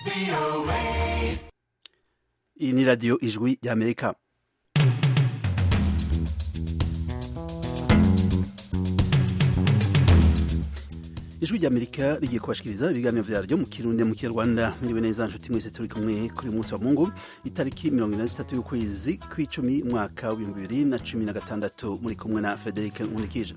iyi ni radiyo ijwi ry'amerika ijwi ry'amerika rigiye kubashikiriza ibiganiro vyaryo mu kirundi mu kinyarwanda mwiriwe neza nshuti mwese turi kumwe kuri uyu munsi wa mungu itariki mirongo ine na zitatu y'ukwezi kw'icumi umwaka w'ibihumbi bibiri na cumi na gatandatu muri kumwe na frederic nkunikije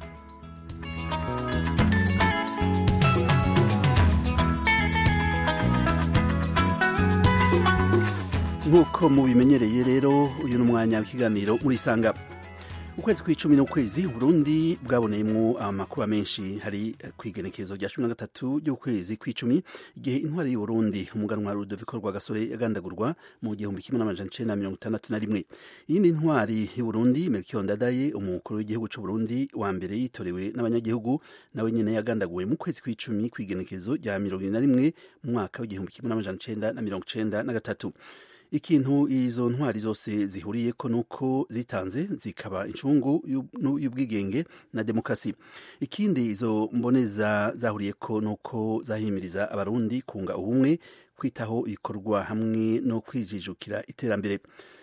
nk'uko mubimenyereye rero uyu ni umwanya w'ikiganiro murisanga ukwezi kw'icumi n'ukwezi burundi bwaboneyemwo amakuba menshi hari kw'igenekerezo rya cumi na gatatu ry'ukwezi kw'icumi igihe intwari y'uburundi umuganwa rudoviko rwagasore yagandagurwa mu gihumbi kimwe n'amajana icenda na mirongo itandatu na rimwe iyindi ntwari y'uburundi melchior ndadaye umukuru w'igihugu c'uburundi wa mbere yitorewe n'abanyagihugu nawe nyene yagandaguwe mu kwezi kw'icumi kw'igenekerezo rya mirongo ine na rimwe mu mwaka w'igihumbi kimwe n'amajana icenda na mirongo icenda na gatatu ikintu izo ntwari zose zihuriyeko nuko zitanze zikaba incungu y'ubwigenge na demokarasi ikindi izo mboneza zahuriyeko nuko zahimiriza abarundi kunga ubumwe kwitaho ibikorwa hamwe no kwijijukira iterambere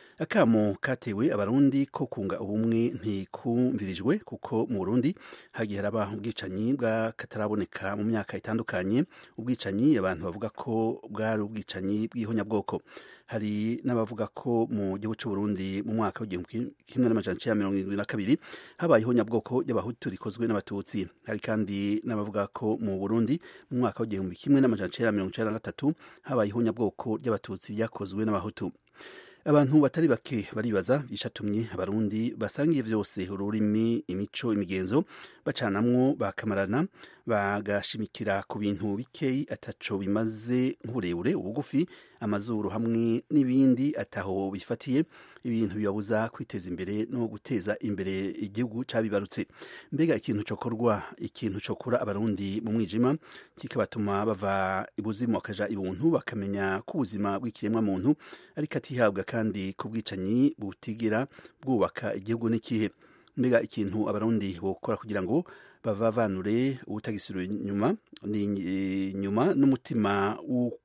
akamo katewe abarundi ko kunga ubumwe ntikumvirijwe kuko mu burundi hagiye haraba ubwicanyi bw'akataraboneka mu myaka itandukanye ubwicanyi abantu bavuga ko bwari ubwicanyi bw'ihonyabwoko hari n'abavuga ko mu gihugu c'uburundi mu mwaka w'igihumbi kimwe n'amajana icenda mirongo irindwi na kabiri habaye ihonyabwoko ry'abahutu rikozwe n'abatutsi hari kandi n'abavuga ko mu burundi mu mwaka w'igihumbi kimwe n'amajana icenda mirongo icenda na gatatu habaye ihonyabwoko ry'abatutsi ryakozwe n'abahutu abantu batari bake baribaza ishatumye abarundi basangiye vyose ururimi imico imigenzo bacanamwo bakamarana bagashimikira ku bintu bikeyi ataco bimaze nk'uburebure ubugufi amazuru hamwe n'ibindi ataho bifatiye ibintu bibabuza kwiteza imbere no guteza imbere igihugu cabibarutse mbega ikintu cokorwa ikintu cokura abarundi mu mwijima kikabatuma bava ibuzimu bakaja ibuntu bakamenya ko ubuzima bw'ikiremwa muntu ariko atihabwa kandi ku bwicanyi butigera bwubaka igihugu n'ikihe mbega ikintu abarundi bokora kugira ngo bavavanure ubutagisiro inyuma ni inyuma n'umutima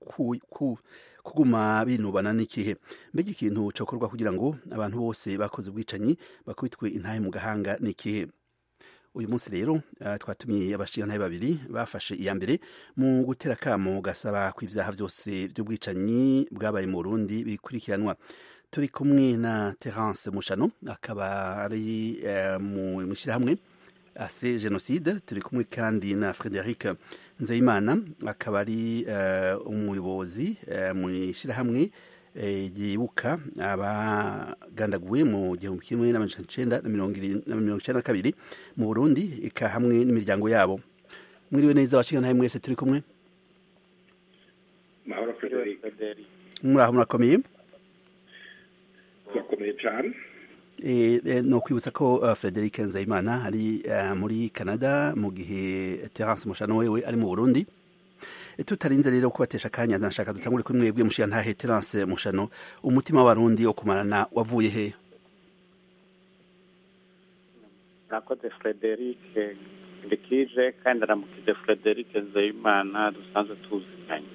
kuguma binubana n'ikihe mbega ikintu cokorwa kugira ngo abantu bose bakoze ubwicanyi bakubitwe intahe mu gahanga n'ikihe uyu munsi rero uh, twatumiye abashingantahe babiri bafashe iya mbere mu gutera kamo gasaba ko ivyaha vyose vy'ubwicanyi bwabaye mu Burundi bikurikiranwa turi kumwe na Terence Mushano akaba ari uh, mu mishirahamwe ase genocide turi kumwe kandi na Frederic Nzeyimana akaba ari uh, umuyobozi uh, mu ishirahamwe yibuka abagandaguwe mu gihumbi kimwe n'amajana icenda na mirongo icenda na kabiri mu burundi eka hamwe n'imiryango yabo mwiriwe neza abashingantahe mwese turi kumwe mahoro frederic muraho murakomeye turakomeye cane no kwibutsa ko frederic nzayimana ari muri canada mu gihe terence mushano wewe ari mu burundi tutarinze rero kubatesha akanya ndashaka dutangure kuri mwebwe mushiya ntahe terence mushano umutima w'abarundi wo kumarana wavuye he murakoze frederic ndikije kandi aramukije frederic nzeyimana dusanzwe tuziranye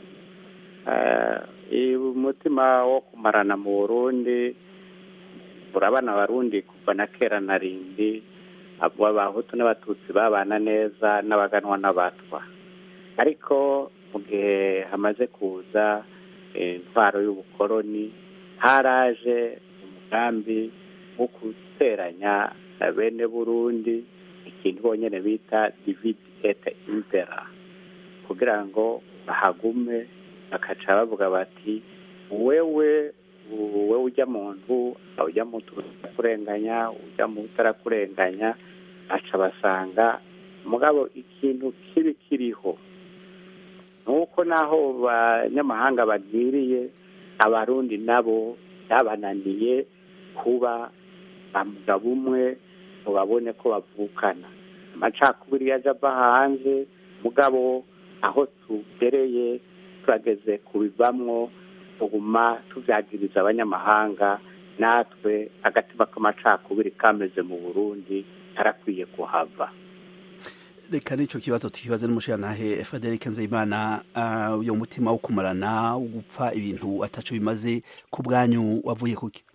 umutima wo kumarana mu burundi urabana abarundi kuva na kera na rindi abahutu n'abatutsi babana neza n'abaganwa n'abatwa ariko mu gihe hamaze kuza intwaro y'ubukoroni haraje umugambi wo guteranya bene burundi ikintu bonyine bita divide et impera kugira ngo bahagume bakaca bavuga bati wewe wowe ujya mu nzu ujya mu utarakurenganya ujya mu utarakurenganya baca basanga mugabo ikintu kibi kiriho nuko naho banyamahanga bagiriye abarundi nabo byabananiye kuba bamugabo umwe ngo babone ko bavukana amacakubiri yaje ava hanze mugabo aho tugereye turageze kubivamwo tuguma tubyagiriza abanyamahanga natwe agatima k'amacakubiri kameze mu burundi karakwiye kuhava reka n'icyo kibazo tukibaze n'umushirantahe frederic nzeyimana uyo mutima wo kumarana wo gupfa ibintu ataco bimaze ku bwanyu wavuye kuki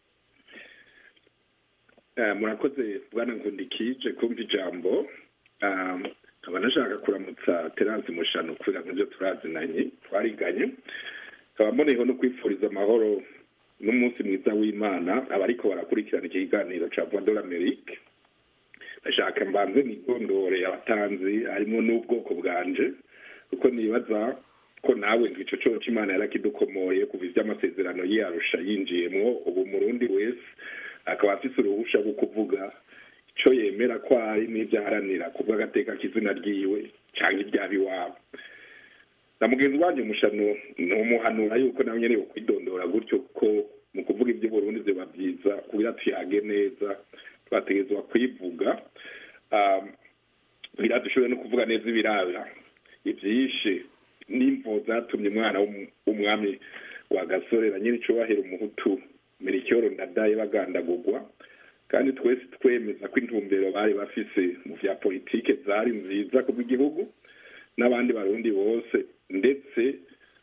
murakoze bwana nkundikije kumva ijambo nkaba nashaka kuramutsa terance mushano kubera nk'ibyo turazinanye twariganye nkaba mboneyeho no kwifuriza amahoro n'umunsi mwiza w'imana abariko barakurikirana iki kiganiro ca voix de l'amerique ndashaka mbanze nigondore abatanzi harimo n'ubwoko bwanje kuko nibaza ko nawe ngo ico coco imana yarakidukomoye kuva ivy'amasezerano yiyarusha yinjiyemwo ubu murundi wese akaba afise uruhusha rwo kuvuga ico yemera ko ari n'ivyo aharanira kubwo agateka k'izina ryiwe canke iryaba iwabo na mugenzi wanje mushano numuhanura yuko nawe nyene yokwidondora gutyo ko mu kuvuga ivy'uburundi vyoba vyiza kugira tuyage neza twategerezwa kwivuga kugira dushobore no kuvuga neza ibiraba ivyishe n'imvo zatumye umwana w'umwami wa gasore na nyiri icubahiro umuhutu merikyoro ndadaye bagandagurwa kandi twese twemeza ko intumbero bari bafise mu vya politike zari nziza kubw'igihugu n'abandi barundi bose ndetse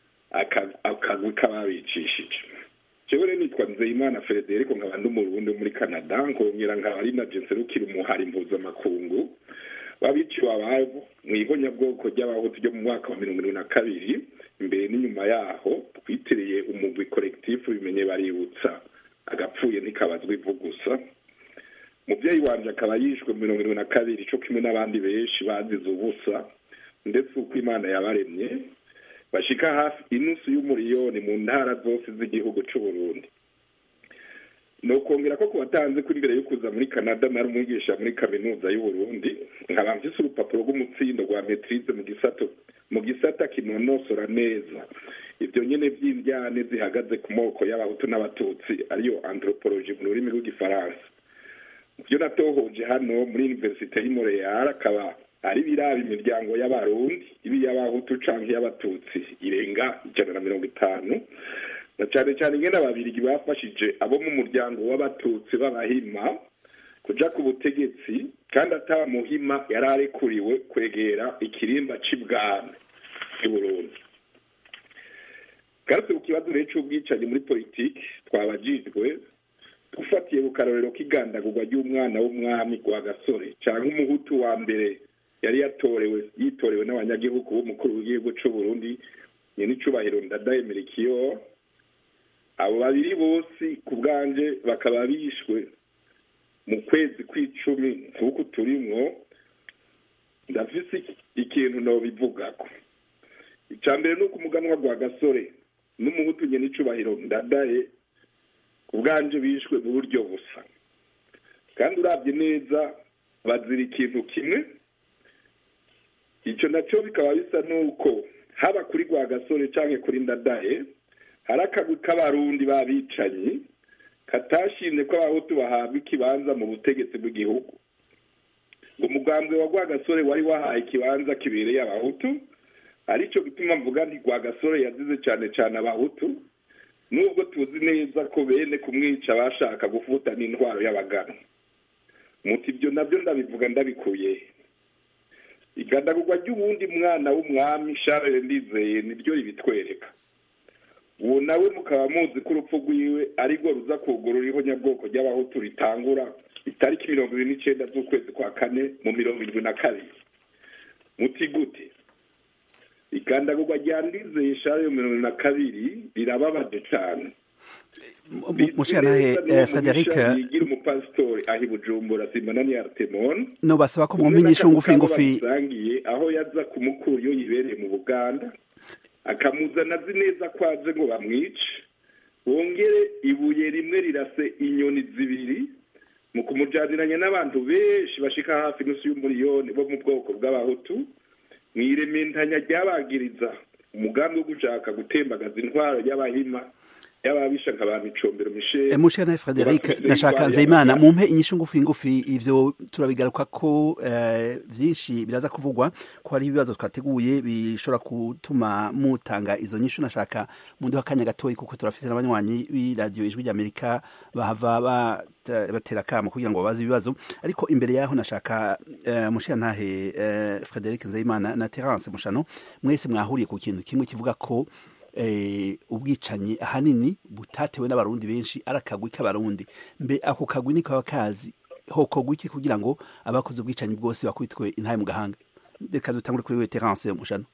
akagwi k'ababicishije jewe rero nitwa nzeyimana frederico nkaba ndi umurundi wo muri canada nkongera nkaba ari na jenserukira umuhari mpuzamakungu wabiciwe ababo mu ihonyabwoko ry'abahutu ryo mu mwaka wa mirongo irindwi na kabiri imbere n'inyuma yaho twitiriye umugwi kolekitifu bimenye baributsa agapfuye ntikabazwa ivu gusa muvyeyi wanje akaba yishwe mu mirongo irindwi na kabiri co kimwe n'abandi benshi bazize ubusa ndetse uko imana yabaremye bashika hafi inusu y'umuriyoni mu ntara zose z'igihugu c'uburundi nokongera ko kubatanze ko imbere yo kuza muri canada nari umwigisha muri kaminuza y'uburundi nkaba mfise urupapuro rw'umutsindo rwa metrize mu gisato mu gisata kinonosora neza ivyo nyene vy'indyane zihagaze ku moko y'abahutu n'abatutsi ariyo anthropologie mu rurimi rw'igifaransa vyo natohoje hano muri universite y'i montreal akaba ari biraba imiryango y'abarundi ibi y'abahutu canke y'abatutsi irenga ijana na mirongo itanu na cane cane ingene ababirigi bafashije abo mu muryango w'abatutsi b'abahima kuja ku butegetsi kandi ata muhima yari arekuriwe kwegera ikirimba c'ibwami y'uburundi garutse ku kibazo rero c'ubwicanyi muri politiki twabajijwe dufatiye ku karorero k'igandagurwa ry'umwana w'umwami rwa gasore canke umuhutu wa mbere yari yatorewe yitorewe n'abanyagihugu b'umukuru w'igihugu c'uburundi nyenicubahiro ndadaye merikiyo abo babiri bose ku bwanje bakaba bishwe mu kwezi kw'icumi nk'uku turimwo ndafise ikintu nobivugako ica mbere ni uko umuganwa rwa gasore n'umuhutu nyenicubahiro ndadaye ku bwanje bishwe mu buryo busa kandi urabye neza bazira ikintu kimwe icyo nacyo bikaba bisa n'uko haba kuri rwa gasore cyangwa kuri ndadaye hari akagwi k'abarundi b'abicanyi katashimye ko abahutu bahabwa ikibanza mu butegetsi bw'igihugu ngo umugambwe wa rwagasore wari wahaye ikibanza kibereye abahutu aricyo gituma mvuga nti rwagasore yazize cyane cyane abahutu nubwo tuzi neza ko bene kumwica bashaka gufuta n'intwaro y'abagana muti ibyo nabyo ndabivuga ndabikuye igandagurwa ry'uwundi mwana w'umwami Charles ndizeye niryo ribitwereka uwo nawe mukaba muzi ko urupfu rwiwe arirwo ruza kugurura ihonyabwoko ry'abahutu ritangura itariki mirongo ibiri n'icenda z'ukwezi kwa kane mu mirongo irindwi na kabiri muti gute igandagurwa rya ndizeye Charles mirongo na kabiri rirababaje cane mushanahe frederic yigira umupasitori aho i bujumbura simbona ni artemon no basaba ko mumenyesha ngufi ngufi basangiye aho yaza kumukura iyo yibereye mu buganda akamuzana azi neza ko aje ngo bamwice bongere ibuye rimwe rirase inyoni zibiri mu kumujaniranya n'abantu benshi bashika hafi nusu y'umuriyoni bo mu bwoko bw'abahutu mwirementanya ryabagiriza umugambi wo gushaka gutembagaza intwaro y'abahima y'ababisha nka ba micombero michel mushana Frederic Bafise nashaka indwara nzeyimana ya- mumpe inyishu ngufi ngufi ivyo turabigaruka ko eh, vyinshi biraza kuvugwa ko hari ibibazo twateguye bishobora gutuma mutanga izo nyishu nashaka munduha akanya gatoyi kuko turafise n'abanywanyi b'iradiyo ijwi ry'amerika bahava bata- batera akamo kugira ngo babaze ibibazo ariko imbere yaho nashaka eh, mushiyantahe eh, Frederic Nzeyimana na Terence Mushano mwese mwahuriye ku kintu kimwe kivuga ko eh, ubwicanyi ahanini butatewe n'abarundi benshi ari akagwi k'abarundi mbe ako kagwi niko kaba kazi hokorwa iki kugira ngo abakoze ubwicanyi bwose bakubitwe intaye mu gahanga reka dutangure kuri we Terence Mushano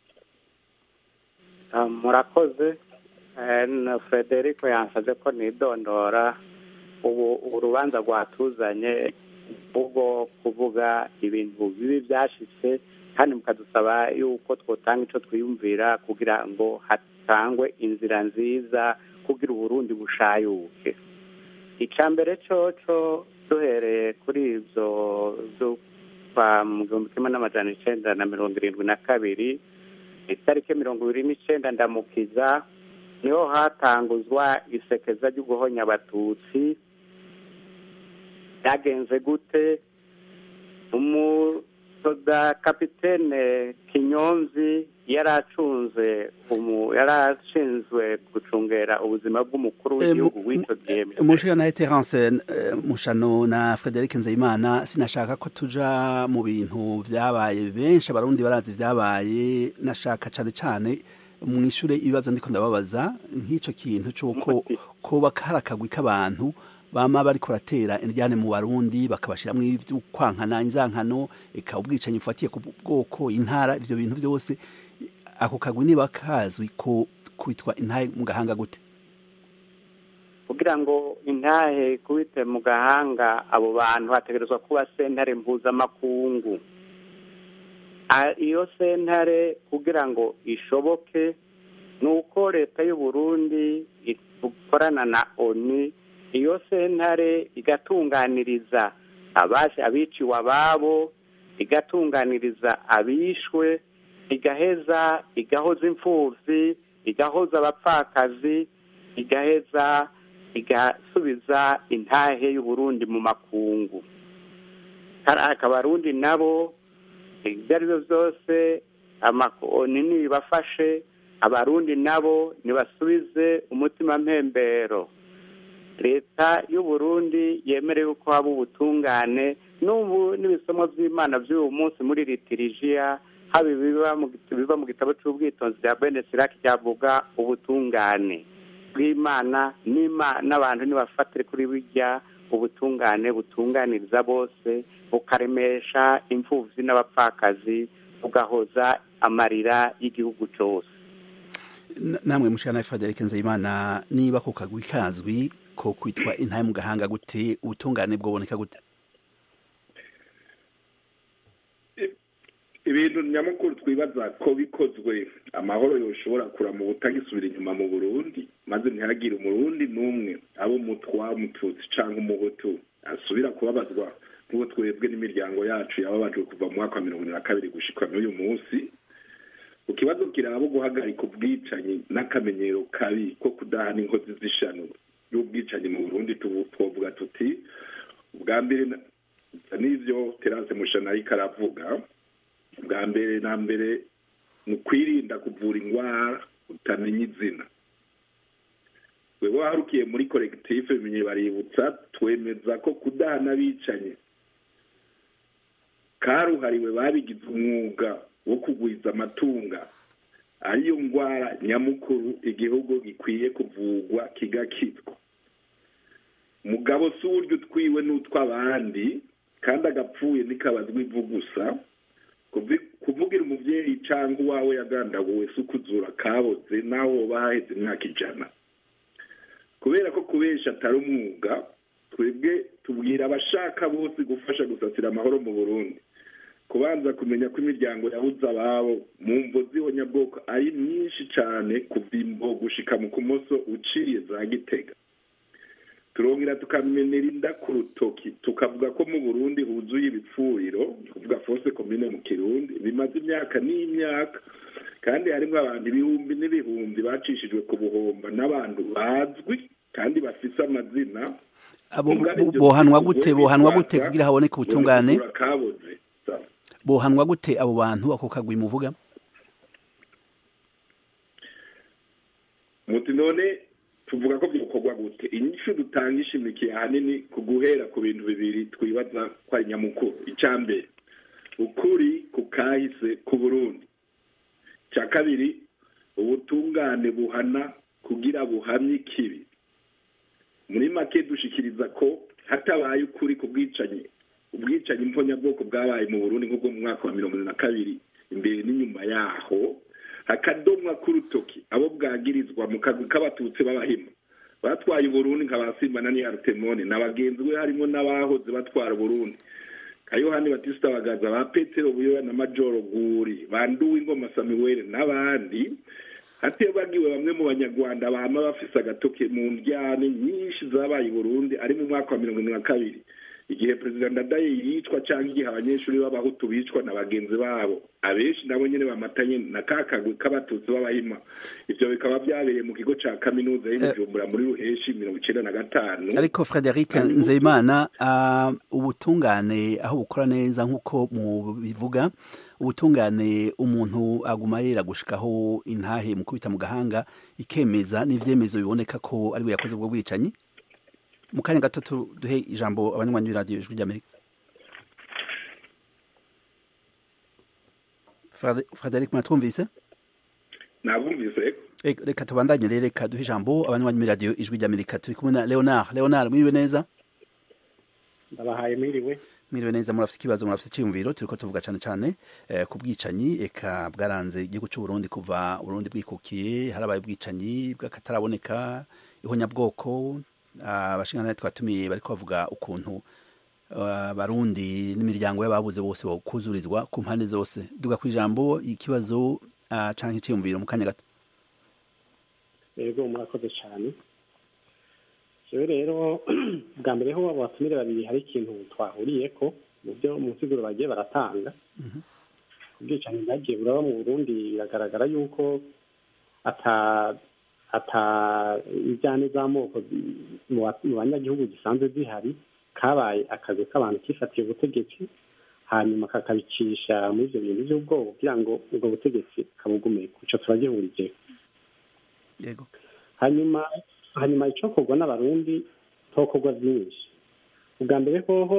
Ah, murakoze Eh, na frederico yansabye ko nidondora ubu urubanza rwatuzanye ubwo kuvuga ibintu bibi byashitse kandi mukadusaba yuko twotanga ico twiyumvira kugira ngo hatangwe inzira nziza kugira uburundi bushayuke ica mbere coco duhereye kuri ivyo vy'ukwa mu gihumbi kimwe n'amajana icenda na mirongo irindwi na kabiri itariki mirongo ibiri n'icenda ndamukiza niho hatanguzwa isekeza ryo guhonya abatutsi byagenze gute umusoda kapitene kinyonzi yari acunze umu- yari ashinzwe gucungera ubuzima bw'umukuru w'igihugu w'icyo gihe mushana Terence eh, Mushano na Frederic Nzeyimana sinashaka ko tuja mu bintu vyabaye benshi abarundi barazi vyabaye nashaka cane cane mwishure ibibazo ndiko ndababaza nk'ico kintu c'uko Umuti. koba kari akagwi k'abantu bama bariko baratera indyane mu barundi bakabashiramwo ivy'ukwankana inzankano eka ubwicanyi bufatiye ku bwoko intara ivyo bintu vyose ako kagwi niba kazwi ko kwitwa intahe mu gahanga gute kugira ngo intahe kubite mu gahanga abo bantu hategerezwa kuba sentare mpuzamakungu A- iyo sentare kugira ngo ishoboke ni uko leta y'u Burundi ikorana na oni iyo sentare igatunganiriza abashe abiciwe ababo igatunganiriza abishwe igaheza igahoza imfuvyi igahoza abapfakazi igaheza igasubiza intahe y'uburundi mu makungu karaka abarundi nabo ibyo ari byo byose amakoni nibafashe abarundi nabo nibasubize umutima mpembero leta y'uburundi yemerewe ko haba ubutungane n'ubu n'ibisomo by'imana by'uyu munsi muri litirijiya haba ibiba mu git- biva mu gitabo cy'ubwitonzi bya bene siraki cyavuga ubutungane bw'imana n'Ima- n'abantu nibafatire kuri bijya ubutungane butunganiriza bose bukaremesha imfubyi n'abapfakazi bugahoza amarira y'igihugu cyose N- namwe mushana Frederic Nzeyimana niba ku kagwi kazwi ko kwitwa intahe mu gahanga gute ubutungane bwoboneka gute ibintu nyamukuru twibaza ko bikozwe amahoro yoshobora kurama ubutagisubira inyuma mu burundi maze ntihagire umurundi n'umwe abo umutwa umututsi cyangwa umuhutu asubira kubabazwa nk'uko twebwe n'imiryango yacu yababajwe kuva mu mwaka wa mirongo ine na kabiri gushikwa n'uyu munsi ku kibazo kiraba guhagarika ubwicanyi n'akamenyero kabi ko kudahana inkozi z'ishano y'ubwicanyi mu burundi tubu- twovuga tuti ubwa mbere na- n'ivyo terase mushana ariko aravuga bwa mbere na mbere ni ukwirinda kuvura indwara utamenya izina wewe waharukiye muri kolekitife bimenye baributsa twemeza ko kudahana abicanye karuhariwe babigize umwuga wo kugwiza amatunga ariyo ndwara nyamukuru igihugu gikwiye kuvugwa kigakitwa mugabo si uburyo utwiwe n'utw'abandi kandi agapfuye ntikabazwa ivu gusa Kuvi- kuvugira umuvyeyi cyangwa uwawe yagandaguwe si ukuzura kaboze naho woba haheze imyaka ijana kubera ko kubesha atari umwuga twebwe tubwira abashaka bose gufasha gusasira amahoro mu burundi kubanza kumenya ko imiryango yabuze ababo mu mvo z'ihonyabwoko ari myinshi cyane kuva imbo gushika mu kumoso uciye za gitega turongera tukamenera inda ku rutoki tukavuga ko mu burundi huzuye ibipfuriro ni kuvuga fose komine mu kirundi bimaze imyaka n'imyaka kandi harimo abantu ibihumbi n'ibihumbi bacishijwe ku buhomba n'abantu bazwi kandi bafise amazina abo bohanwa gute bohanwa gute kugira haboneke ubutungane kabuze bohanwa gute abo bantu ako kagwi muvuga muti none tuvuga ko byokorwa gute inyishu dutanga ishimikiye ahanini ku guhera ku bintu bibiri twibaza ko ari nyamukuru icya mbere ukuri ku kahise ku burundi icya kabiri ubutungane buhana kugira buhamye ikibi muri make dushikiriza ko hatabaye ukuri ku bwicanyi ubwicanyi mbonyabwoko bwabaye mu burundi nk'ubwo mu mwaka wa mirongo na kabiri imbere n'inyuma yaho hakadomwa k'urutoki abo bwagirizwa mu kagwi k'abatutsi b'abahima batwaye uburundi nka ba simba na niharutemoni na bagenzi be harimo n'abahoze batwara uburundi nka yohani batisita bagaza ba petero buyoya na majoro guri banduwe ingoma samuweli n'abandi hatebagiwe bamwe mu banyarwanda bama bafise agatoke mu ndyane nyinshi zabaye i burundi ari mu mwaka wa mirongo ine na kabiri igihe perezida ndadaye yicwa cyangwa igihe abanyeshuri b'abahutu bicwa na bagenzi babo abenshi nabo nyine bamatanye na ka kagwi k'abatutsi b'abahima ibyo bikaba byabereye mu kigo cya kaminuza y'ubujumbura muri ruheshi mirongo icyenda na gatanu ariko frederic nzeyimana ubutungane aho bukora neza nk'uko mubivuga ubutungane umuntu aguma yera gushikaho intahe mu kubita mu gahanga ikemeza n'ivyemezo biboneka ko ari we yakoze ubwo bwicanyi mu kanya gato duhe ijambo abanywanyi b'iradiyo ijwi ry'amerika frederic mwatwumvise nabumvise reka tubandanye rero reka duhe ijambo abanywanyi b'iradiyo ijwi ry'amerika turi kumwe na leonard leonard mwiriwe neza ndabahaye mwiriwe mwiriwe neza murafite ikibazo murafite icyiyumviro turiko tuvuga cyane cyane ku bwicanyi eka bwaranze igihugu cy'u Burundi kuva Burundi bwikukiye harabaye ubwicanyi bw'akataraboneka ihonyabwoko abashingantahe twatumiye bariko bavuga ukuntu barundi n'imiryango y'ababuze bose bakuzurizwa ku mpande zose duga ku ijambo ikibazo canke icyiyumviro mu kanya gato yego murakoze cyane jewe rero bwa mbere ho abatumire babiri hari ikintu twahuriye ko mu byo mu nsiguro bagiye baratanga ubwicanyi bwagiye buraba mu burundi biragaragara yuko ata ata injyane z'amoko mu banyagihugu zisanzwe zihari kabaye akazi k'abantu kifatiye ubutegetsi hanyuma kakabicisha muri ibyo bintu by'ubwoba kugira ngo ubwo butegetsi kabugume kuco turagihurije yego hanyuma hanyuma icokorwa n'abarundi tokorwa byinshi ubwa mbere hoho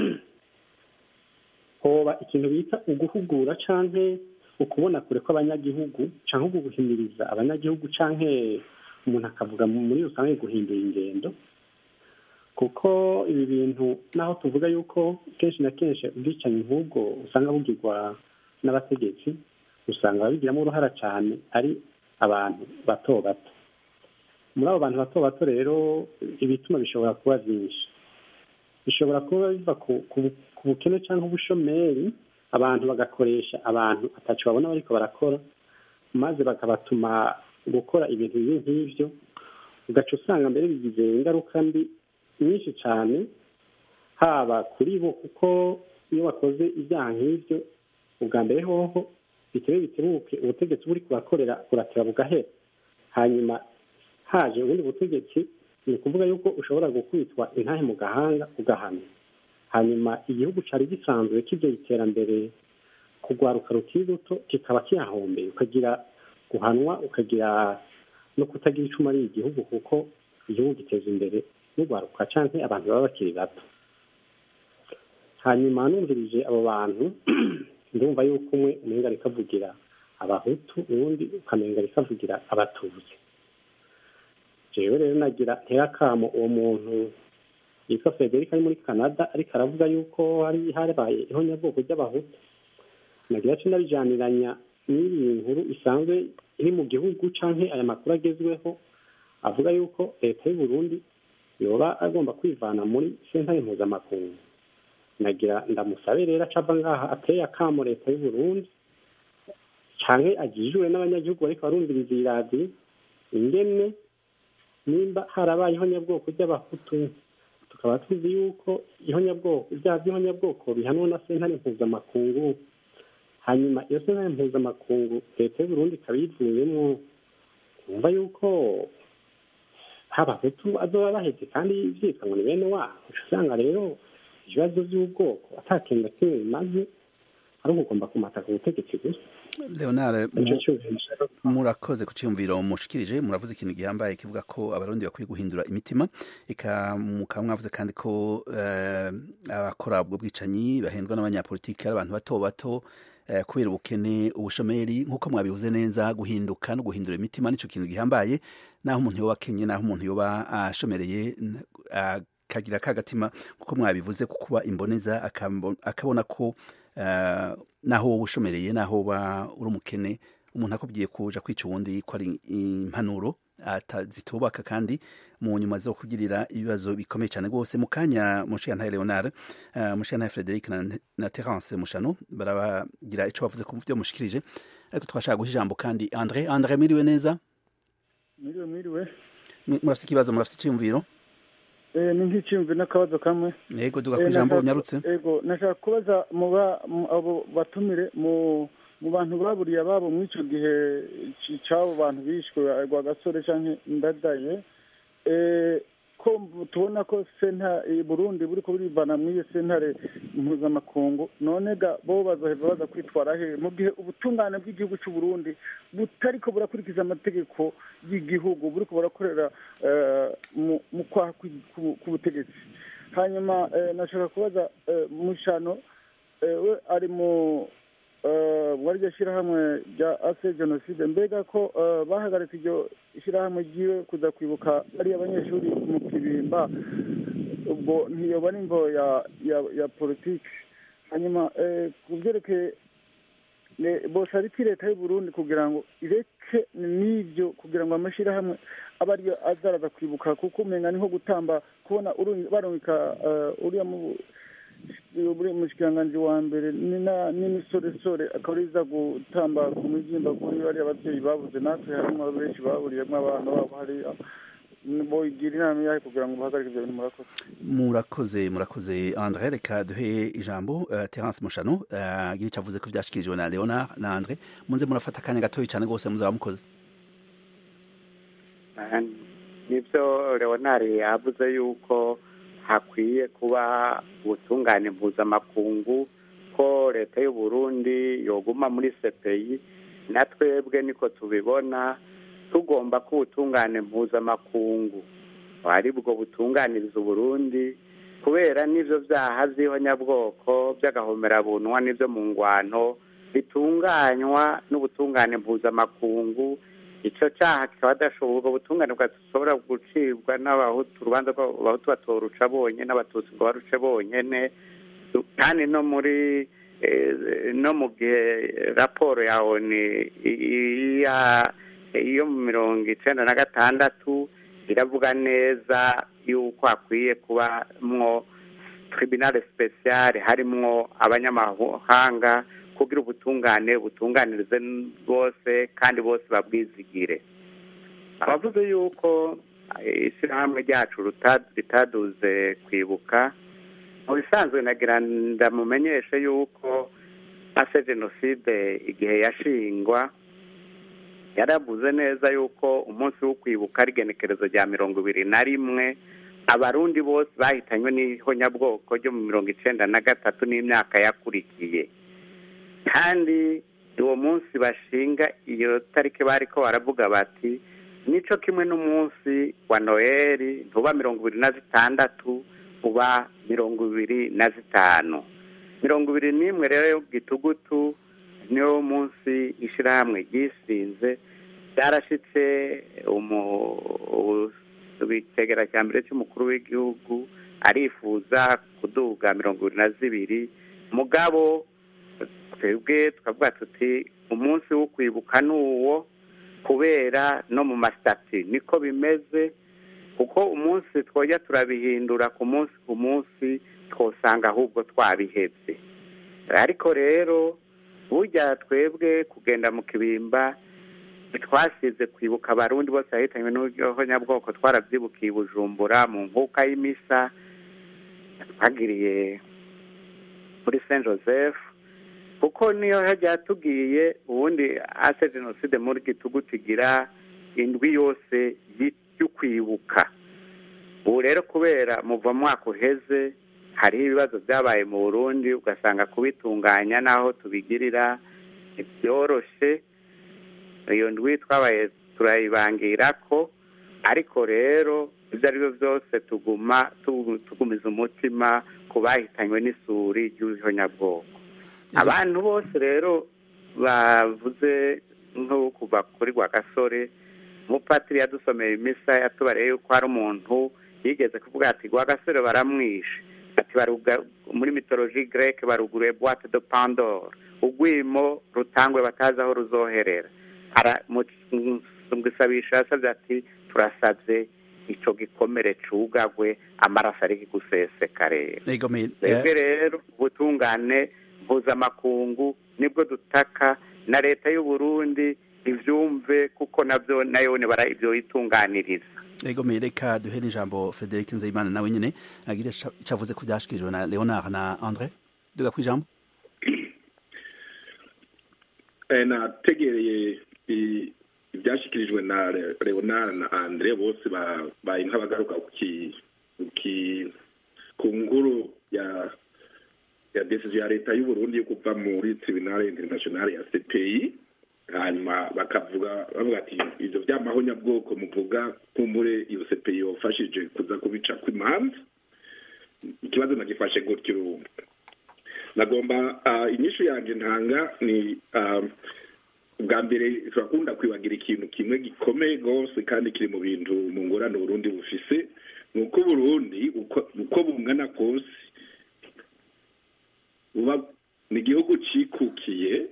hoba ikintu bita uguhugura canke ukubona kure kw'abanyagihugu canke uguhimiriza abanyagihugu canke umuntu akavuga muri rusange guhindura ingendo kuko ibi bintu naho tuvuga yuko kenshi na kenshi ubwicanyi nk'ubwo usanga bugirwa n'abategetsi usanga babigiramo uruhara cyane ari abantu bato bato muri abo bantu bato bato rero ibituma bishobora kuba byinshi bishobora kuba biva ku bukene cyangwa ubushomeri abantu bagakoresha abantu atacu babona bariko barakora maze bakabatuma gukora ibintu bibi nk'ibyo ugaca usanga mbere bigize ingaruka mbi nyinshi cyane haba kuri bo kuko iyo bakoze ibyaha nk'ibyo ubwa mbere hoho bitebe bitebuke ubutegetsi buri kubakorera buratera bugahera hanyuma haje ubundi butegetsi ni ukuvuga yuko ushobora gukubitwa intahe mu gahanga ugahamya hanyuma igihugu cyari gisanzwe kijya iterambere kugwaruka rukiri ruto kikaba kihahombeye ukagira guhanwa ukagira no kutagira icuma ari igihugu kuko igihugu giteza imbere n'ugwaruka canke abantu baba bakiri bato hanyuma numvirije abo bantu ndumva yuko umwe umenga ariko avugira abahutu uwundi ukamenga ariko avugira abatutsi jewe rero nagira ntera akamo uwo muntu yitwa frederic ari muri canada ariko aravuga yuko hari harabaye ihonyabwoko ry'abahutu nagira co ndabijaniranya n'iyi nkuru isanzwe iri mu gihugu canke aya makuru agezweho avuga yuko leta y'u Burundi yoba agomba kwivana muri sentare mpuzamakungu nagira ndamusabe rero acava ngaha ateye akamo leta y'u Burundi canke agijwe n'abanyagihugu bariko barumviriza iyi radiyo ingene nimba harabaye ihonyabwoko ry'abahutu tukaba tuzi yuko ihonyabwoko ibyaha by'ihonyabwoko bihanwa na sentare mpuzamakungu hanyuma iyo sentare mpuzamakungu leta y'uburundi ikaba yivuyemo wumva yuko abahutu azoba baheze kandi vyitwa ngo ni bene wabo uca usanga rero ibibazo vy'ubwoko ata kintu na kimwe bimaze ari ukugomba kumata ku butegetsi gusa leonard nico cyumviro murakoze ku cyumviro mushikirije muravuze ikintu gihambaye kivuga ko abarundi bakwiye guhindura imitima eka mukaba mwavuze kandi ko eh, abakora ubwo bwicanyi bahendwa n'abanyapolitiki ari abantu bato bato eh, kubera ubukene ubushomeri nk'uko mwabivuze neza guhinduka no guhindura imitima nico kintu gihambaye naho umuntu yoba akenye naho umuntu yoba ashomereye n- akagira kagatima kuko mwabivuze ko kuba imboneza akabo- akabona ko eh, naho wowe ushomereye naho woba uri umukene umuntu akubwiye kuja kwica uwundi ko ari impanuro ata- zitubaka kandi mu nyuma zo kugirira ibibazo bikomeye cyane rwose mu kanya mushiyantahe leonard uh, mushiyantahe frederic na, na terence mushano barabagira ico bavuze ku byo mushikirije ariko twashaka guha ijambo kandi andre andre mwiriwe neza Mwiriwe mwiriwe Mwe- murafite ikibazo murafite icyumviro eh ni nk'icyumvi n'akabazo kamwe yego duga Eh, ku ijambo nashaka- unyarutse ego nashaka kubaza mu ba mu- abo batumire mu mu bantu baburiye ababo muri icyo gihe ci- c'abo bantu bishwe rwa gasore canke ndadaye eh ko mbu- tubona ko senta i burundi buriko burivana muri iyo sentare mpuzamakungu none ga bo bazoheva baza kwitwara he mu gihe ubutungane bw'igihugu c'u burundi butariko burakurikiza amategeko y'igihugu buriko burakorera eh, mu- mu kwaha kw'i- ku- k'ubutegetsi hanyuma eh, nashaka kubaza eh, mushano eh, we ari mu eh, muri iryo shyirahamwe rya ase jenoside mbega ko eh, bahagaritse iryo shyirahamwe ryiwe kuza kwibuka ariya abanyeshuri mu kibimba ubwo ntiyoba n'imvo ya ya ya politiki hanyuma eh, ku byerekeye ne- bosaba iki leta y'u Burundi kugira ngo ireke n'ibyo kugira ngo amashyirahamwe abe ariyo azaraza kwibuka kuko umenga ni nko gutamba kubona uru- barungika eh, uriya mu uri umushikiranganji wa mbere ni na- n'imisoresore akaba ariza gutamba ku mibyimba kuri bariya ababyeyi babuze natwe harimo benshi baburiyemo abana babo hariya boyigira inama yahe kugira ngo bahagarike ibyo bintu murakoze murakoze murakoze andre reka duhe ijambo uh, terence mushano uh, agira icyo avuze ko byashikirijwe na leonard na andre munze murafata akanya gatoya cyane rwose muzaba mukoze Ah, nibyo leonari yavuze yuko hakwiye kuba ubutungane mpuzamakungu ko leta y'u Burundi yoguma muri CPI na twebwe niko tubibona tugomba ko ubutungane mpuzamakungu ari bwo butunganiriza Uburundi kubera n'ivyo vyaha vy'ihonyabwoko by'agahomerabunwa n'ivyo mu ngwano bitunganywa n'ubutungane mpuzamakungu ico caha kikaba adashobora ubutungane bwashobora gucibwa n'abahutu urubanza rw'abahutu batoruca bonyene n'abatutsi ngo baruce bonyene kandi no muri eh, no mu gihe raporo ya oni iya iyo mu mirongo icenda na gatandatu iravuga neza yuko hakwiye kubamwo tribunal special harimwo abanyamahanga kugira ubutungane butunganirize bose kandi bose babwizigire abavuze yuko eh, ishyirahamwe ryacu ruta- ritaduze kwibuka mu bisanzwe nagira ndamumenyeshe yuko ase jenoside igihe yashingwa yaravuze neza yuko umunsi wo kwibuka ari igenekerezo rya mirongo ibiri na rimwe abarundi bose bahitanywe n'ihonyabwoko ryo mu mirongo icenda na gatatu n'imyaka yakurikiye kandi uwo munsi bashinga iyo tariki bariko baravuga bati nico kimwe n'umunsi wa noheli ntuba mirongo ibiri na zitandatu uba mirongo ibiri na zitanu mirongo ibiri n'imwe rero gitugutu niwo munsi ishirahamwe ryisinze byarashitse icyegera cya mbere cy'umukuru w'igihugu arifuza kuduga mirongo ibiri na zibiri mugabo twebwe tukavuga tuti umunsi wo kwibuka ni uwo kubera no mu masitati niko bimeze kuko umunsi twojya turabihindura ku munsi ku munsi twosanga ahubwo twabihebye ariko rero burya twebwe kugenda mu kibimba twasize kwibuka abarundi bose bahitanywe n'ubuhonyabwoko twarabyibukiye i bujumbura mu nkuka y'imisa twagiriye muri saint joseph kuko niyo hajya yatubwiye ubundi ase jenoside muri gitugu tugira indwi yose yo kwibuka ubu rero kubera muva mwaka uheze hariho ibibazo byabaye mu burundi ugasanga kubitunganya n'aho tubigirira ntibyoroshe iyo ndwi twabaye turayibangira ko ariko rero ibyo ari byo byose tuguma tugumiza umutima ku bahitanywe n'isuri ry'ubuhonyabwoko abantu bose rero bavuze nko kuva kuri gasore umupatiri yadusomeye imisa yatubareye yuko hari umuntu yigeze kuvuga ati gasore baramwishe ati muri mitoloji greke baruguruye boite de pandore ugwimo rutangwe batazi aho ruzoherera mu gisabisha yasabye ati turasabye icyo gikomere cugagwe amaraso ari guseseka rero twebwe rero ubutungane mpuzamakungu nibwo dutaka na leta y'u Burundi ibyumve kuko nabyo nayo nibara ibyo yitunganiriza ego reka duhere ijambo frederic nzeyimana nawe nyine agira icyo avuze ku byashyikirijwe na leonard na andre duga ku ijambo nategereye ibyashyikirijwe na leonard na andre bose baye nk'abagaruka ku nkuru ya ya desiziyo ya leta y'u Burundi yo kuva muri tribunal international ya CPI hanyuma bakavuga bavuga ati ibyo by'amahonyabwoko muvuga kumbure iyo CPI yofashije kuza kubica kw'imanza ikibazo nagifashe gutyo urumva nagomba inyishu yanjye ntanga ni bwa mbere turakunda kwibagira ikintu kimwe gikomeye rwose kandi kiri mu bintu mu ngorane Burundi bufise ni uko Burundi uko bungana kose ni igihugu cyikukiye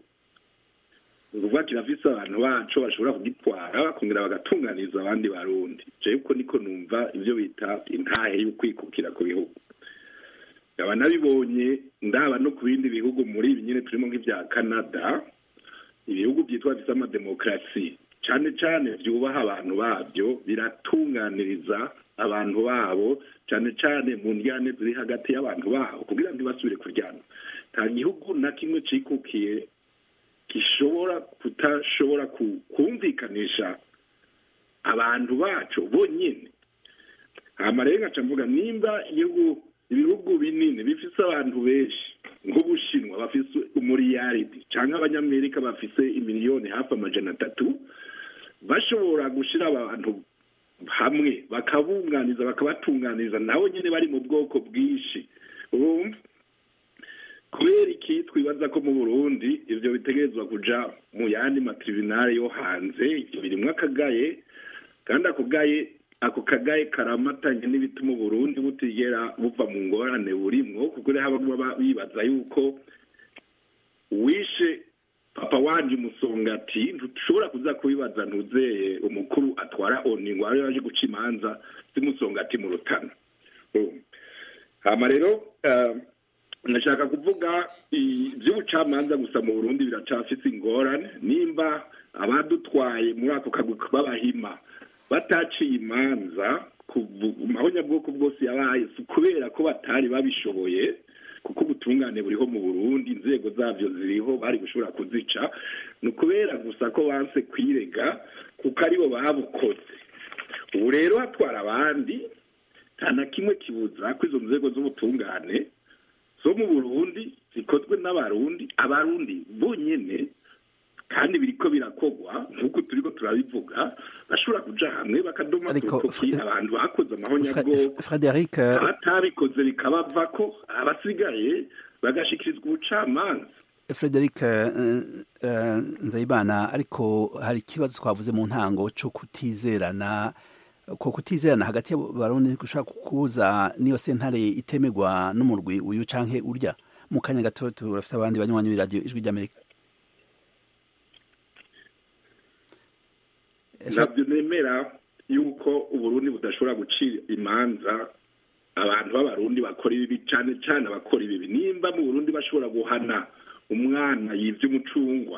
uvuga kirafise abantu bacu bashobora kugitwara bakongera bagatunganiriza abandi barundi jewe uko niko numva ibyo bita intahe y'ukwikukira ku bihugu nkaba nabibonye ndaba no ku bindi bihugu muri ibi nyine turimo nk'ibya canada ibihugu byitwa bifite amademokarasi cyane cyane byubaha abantu babyo biratunganiriza abantu babo cyane cyane mu njyane ziri hagati y'abantu babo kugira ngo ntibasubire kuryana nta gihugu na kimwe cyikukiye gishobora kutashobora kumvikanisha abantu bacu bonyine hama rero nkaca mvuga nimba igihugu ibihugu binini bifise abantu benshi nk'ubushinwa bafise umuriyaridi cyangwa abanyamerika bafise imiliyoni hafi amajana atatu bashobora gushyira abantu hamwe bakabunganiza bakabatunganiriza nabo nyine bari mu bwoko bwinshi urumva kubera iki twibaza ko mu burundi ibyo bitegerezwa kuja mu yandi matribunale yo hanze ibyo birimwo akagaye kandi ako gaye ako kagaye karamatanye n'ibituma uburundi butigera buva mu ngorane burimwo kuko rero baba bibaza yuko wishe papa wanje umusongati ntushobora kuza kubibaza ntuzeye umukuru atwara oni ngo abe yaje guca imanza z'umusongati mu rutana hama rero ndashaka kuvuga iby'ubucamanza gusa mu burundi biracafise ingorane nimba abadutwaye muri ako kagwi b'abahima bataciye imanza mahonyabwoko bwose yabaye kubera ko batari babishoboye kuko ubutungane buriho mu burundi inzego zabyo ziriho bari gushobora kuzica ni ukubera gusa ko banse kwirega kuko aribo babukoze ubu rero hatwara abandi nta na kimwe kibuza ko izo nzego z'ubutungane zo mu burundi zikozwe n'abarundi abarundi bonyine kandi biriko birakogwa nk'uko turiko turabivuga bashobora kuja hamwe bakadoma kurutoki abantu bakoze amahonyabwoko Frederic abatabikoze bikabavako abasigaye bagashikirizwa ubucamanza Frederic Nzayibana ariko hari ikibazo twavuze mu ntango cyo kutizerana ko kutizerana hagati y'abarundi gushaka kukuza niyo sentare itemegwa n'umurwi uyu canke urya mu kanya gato turafite abandi banywanyi b'iradiyo ijwi ry'amerika ntabyo nemera yuko uburundi budashobora gucira imanza abantu b'abarundi bakora ibibi cyane cyane abakora ibibi nimba mu burundi bashobora guhana umwana yibye umucungwa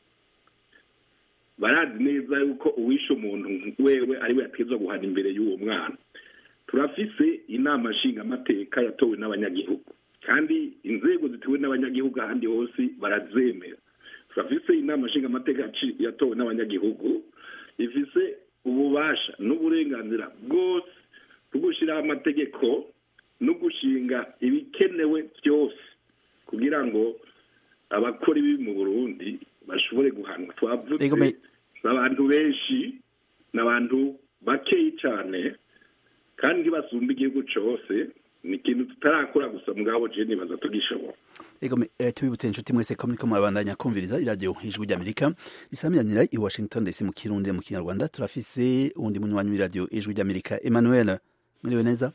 barazi neza yuko uwishe umuntu wewe ariwe yategetswe guhana imbere y'uwo mwana turafise inama nshingamateka yatowe n'abanyagihugu kandi inzego zituwe n'abanyagihugu ahandi hose barazemera turafise inama nshingamateka yaci- yatowe n'abanyagihugu ifise ububasha n'uburenganzira bwose bwo gushyiraho amategeko no gushinga ibikenewe byose kugira ngo abakora ibibi mu burundi bashobore guhanwa twavuze Ego, me- abantu benshi n'abantu bakeyi cyane kandi ntibasumba igihugu cyose ni ikintu tutarakora gusa mugabo je nibaza tugishobora Ego me- eh, tubibutse inshuti mwese ko muriko murabandanya kumviriza iradiyo ijwi ry'amerika isamiranira i washington dc mu kirundi mu kinyarwanda turafise uwundi munywanyi w'iradiyo ijwi ry'amerika emmanuel muriwe neza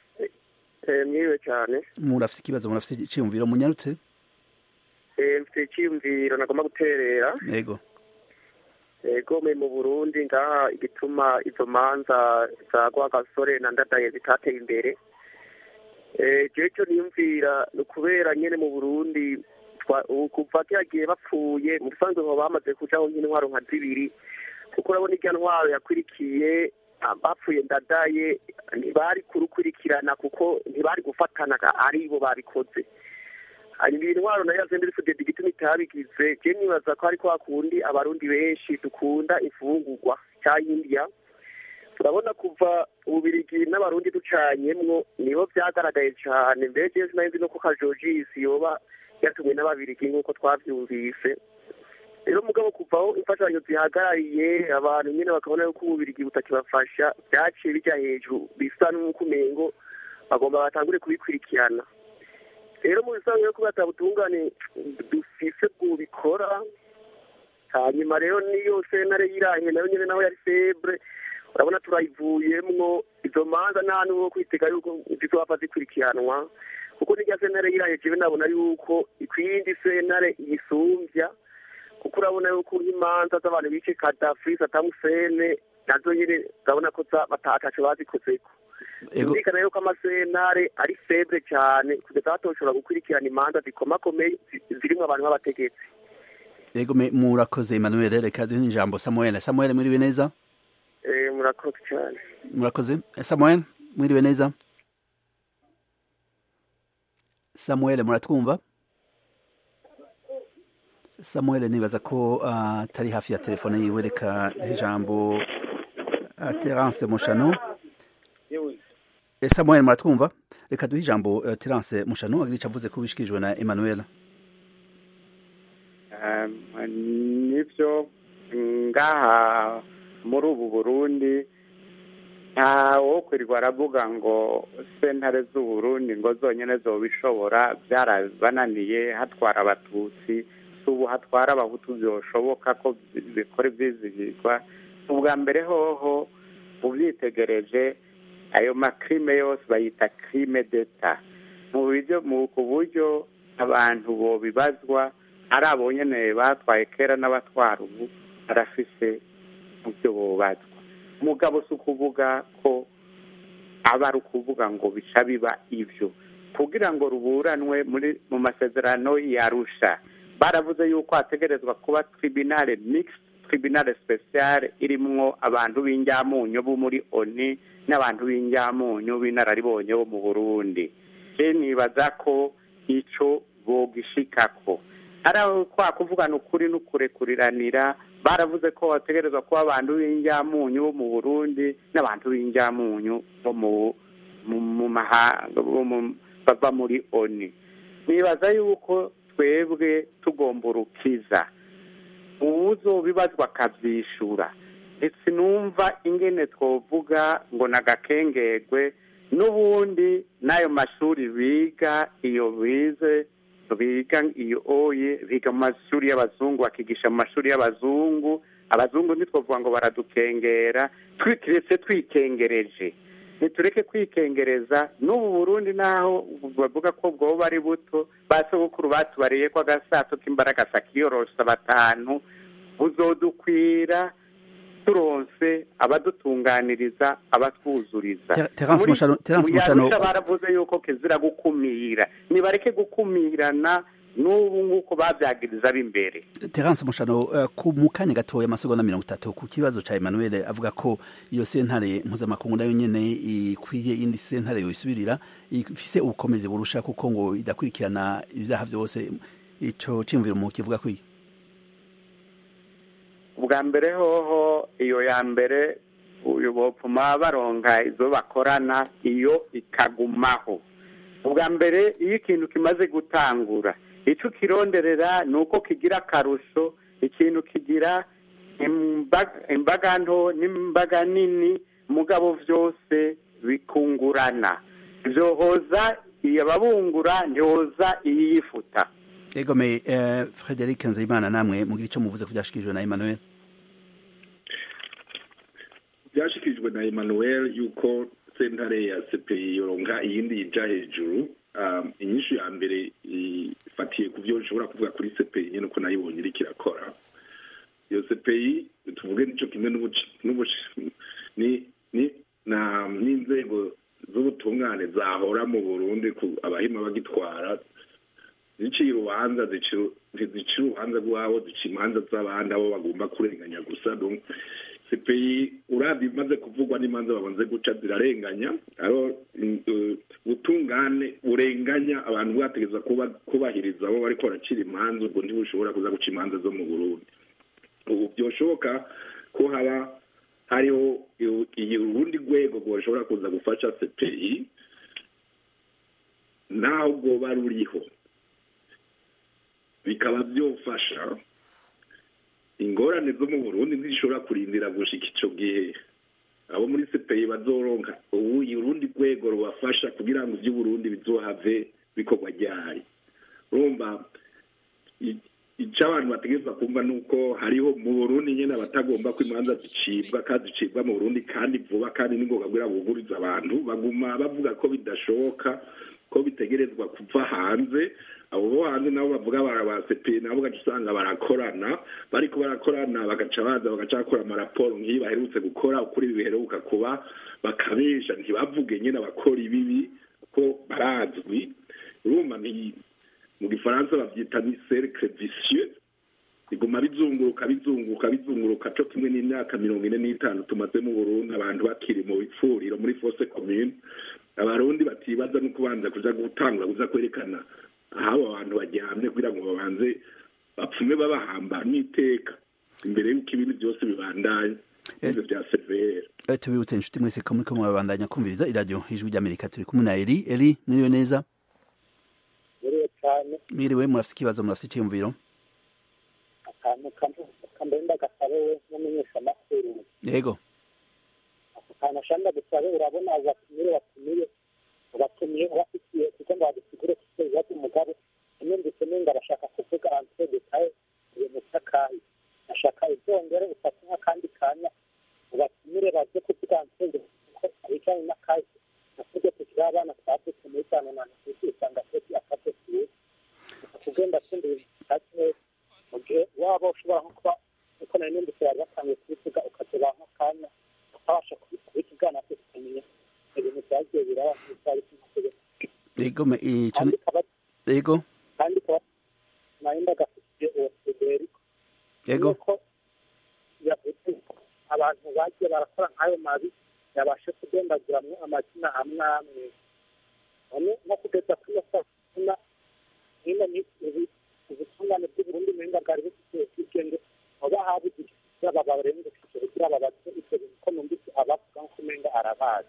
mwiwe cyane murafise ikibazo murafise iciyumviro munyarutse Eh, mfite icyiyumviro nagomba guterera ego gome mu burundi ngaha igituma izo manza za rwagasore na ndadaye zitateye imbere Eh, jewe cyo niyumvira ni ukubera nyene mu burundi twa- ubu kuva cyagiye bapfuye mu bisanzwe ngo bamaze kujaho nk'intwaro nka zibiri kuko urabona irya ntwaro yakwirikiye ah, bapfuye ndadaye ntibari kurukurikirana kuko ntibari gufatana ari bo babikoze hanyuma iyi ntwaro nayo yazembe ifudede igituma itabigize je nibaza ko ariko hakundi abarundi benshi dukunda imfungurwa cyayindya turabona kuva ububirigi n'abarundi ducanyemwo nibo vyagaragaye cane mbere jewe sinari no ko kajojisi yoba yatumwe n'ababirigi nk'uko twavyumvise rero mugabo kuvaho imfashanyo zihagarariye abantu nyene bakabona yuko ububirigi butakibafasha vyaciye bija hejuru bisa n'uko umengo bagomba batangure kubikurikirana rero mu bisanzwe ko batabutungane dufise bwubikora hanyuma rero niyo sentare yirahe nayo nyene naho yari febre urabona turayivuyemwo izo manza nta n'uwo kwitega yuko zizopfa zikurikiranwa kuko n'irya sentare yirahe jewe nabona yuko ikwindi sentare yisumbya kuko urabona yuko nk'imanza z'abantu bice kadafi satamusene nazo nyene urabona ko za- batataco bazikozeko ego byumvikana yuko amasentare ari febre cyane kugeza batoshobora gukurikirana imanza zikomakomeye zi- zirimwo abantu b'abategetsi ego me- murakoze emmanuel reka duhe ijambo samuel samuel mwiriwe neza Eh, murakoze cyane murakoze samuel mwiriwe neza samuel muratwumva samuel nibaza ko ah, atari hafi ya telefone yiwe reka duhe ijambo ah, terence mushano Eh, samuel muratwumva reka duhe ijambo eh, terence mushano agira ico avuze ko bishikirijwe na emmanuel Um, nivyo ngaha muri ubu burundi nta wo kwirirwa aravuga ngo sentare z'uburundi ngo zonyene zobishobora byarabananiye hatwara abatutsi si ubu hatwara abahutu byoshoboka ko bi- bikora ivyizigirwa ubwa mbere hoho uvyitegereje ayo makrime yose bayita crime d'etat mu buryo mu ku buryo abantu bobibazwa ari abo nyene batwaye kera n'abatwara ubu barafise mu byo bobazwa mugabo si ukuvuga ko aba ari ukuvuga ngo bica biba ivyo kugira ngo ruburanwe muri mu masezerano yarusha baravuze yuko hategerezwa kuba tribunale mixed tribunale speciale irimwo abantu b'injyamunyu bo muri oni n'abantu b'injyamunyu b'inararibonye bo mu burundi je nibaza ko ico bogishikako ari aho kwa kuvugana ukuri n'ukurekuriranira baravuze ko bategerezwa kuba abantu b'injyamunyu bo mu burundi n'abantu b'injyamunyu bo mu mu mu mahanga bo mu- bava muri oni nibaza yuko twebwe tugomba urukiza uwuzobibazwa akavyishura ndetse numva ingene twovuga ngo nagakengegwe n'ubundi n'ayo mashuri biga iyo bize biga iyo oye biga mu mashuri y'abazungu bakigisha mu mashuri y'abazungu abazungu ntitwovuga ngo baradukengera twikiretse twikengereje ntitureke kwikengereza n'ubu burundi naho bavuga ko bwoba ari buto ba sogokuru batubariye ko agasato k'imbaraga sakiyorosa batanu buzodukwira turonse abadutunganiriza abatwuzuriza Ter- Terence Muri- Mushano- Terence mu Mushano- Yarusha baravuze yuko kizira gukumira nibareke gukumirana n'ubu nguko babyagiriza b'imbere terence mushano uh, ku mu kanya gatoya amasegonda mirongo itatu ku kibazo ca emmanuel avuga ko iyo sentare mpuzamakungu nayo nyene ikwiye indi sentare yoisubirira ifise ubukomezi burusha kuko ngo idakurikirana ivyaha vyose ico ciyumviro mu kivuga kwiye ubwa mbere hoho iyo ya mbere uyu bopfuma baronka izo bakorana iyo ikagumaho ubwa mbere iyo ikintu kimaze gutangura icyo ukironderera ni uko kigira akarusho ikintu kigira imbaga nto n'imbaga nini mugabo byose bikungurana byohoza ababungura ntihoza iyifuta egome frederic nzeyimana namwe mugira icyo muvuze ko byashikirijwe na emmanuel byashikirijwe na emmanuel yuko sentare ya cpi yoronka iyindi yija hejuru inyishu ya mbere ifatiye ku byo nshobora kuvuga kuri cpi nyine uko nayibonye iriko irakora iyo cpi tuvuge nicyo kimwe n'inzego z'ubutungane zahora mu burundi abahima bagitwara ziciye urubanza ntizicira urubanza rwabo zica imanza z'abandi abo bagomba kurenganya gusa cpi urabye imaze kuvugwa n'imanza babanze guca zirarenganya aho ubutungane burenganya abantu bwategeza kubahiriza abo bariko baracira imanza ubwo ntibushobora kuza guca imanza zo mu burundi ubu byoshoboka ko haba hariho urundi rwego rwashobora kuza gufasha cpi naho rwoba ruriho bikaba byofasha ingorane zo mu burundi ntizishobora kurindira gushika ico gihe abo muri cpi bazoronka ubu urundi rwego rubafasha kugira ngo ivy'uburundi bizohave bikorwa ryari urumva icyo abantu bategereza kumva ni uko hariho mu burundi nyine abatagomba ko imanza zicibwa kandi zicibwa mu burundi kandi vuba kandi ni ngombwa kugira bugurize abantu baguma bavuga ko bidashoboka ko bitegerezwa kuva hanze abo bo hanze nabo bavuga barabasepe nabo ugaca usanga barakorana bariko barakorana bagaca baza bagaca bakora amaraporo nk'iyo baherutse gukora ukuri biheruka kuba bakabesha ntibavuge nyine abakora ibibi ko barazwi urumva mu gifaransa babyita ni cercle vicieux biguma bizunguruka bizunguruka bizunguruka cyo kimwe n'imyaka mirongo ine n'itanu tumaze mu burundi abantu bakiri mu bipfuriro muri fose commune abarundi batibaza no kubanza kuja gutangura kuza kwerekana aho abantu baryamye kugira ngo babanze bapfume babahamba n'iteka imbere y'uko ibintu byose bibandanye ivyo vya severe tubibutse inshuti mwese ko muriko murabandanya kumviriza iradiyo ijwi ry'amerika turi kumwe na eri eri mwiriwe neza mwiriwe murafite ikibazo murafite iciyumviro akantu kambe ndagasabe we n'umunyesha makuru yego akantu ashanda gusabe urabona batumire batumire batumiye bafitiye kuko ngo badusigure kuko ibibazo umugabo numvise nenga arashaka kuvuga entre detail ibintu by'akayi ashaka ibyongere ufate nk'akandi kanya batumire baze kuvuga entre ko ibijyanye n'akayi navuze kugira abana twavutse muri cyane na ntuzi usanga twese akaze tuzi kugenda kumva ibintu bitatu mu gihe waba ushobora nko kuba uko nari numvise bari batangiye kubivuga ukagira nk'akanya ukabasha kubitugana tukamenya ibintu byagiye biraba nk'ibyari kumategeko yego ico yego kandi kuba narinda gafite uwo federiko yego yuko yavuze abantu bagiye barakora nk'ayo mabi yabashe kugendagiramwo amazina amwe amwe none nko kugeza kuri iyo saa hino ubutungane bw'uburundi umenga bwari bufite ubwigenge oba habuze ikizaba barengukije kugira babaze ivyo bintu ko numvise abavuga nko umenga arabazi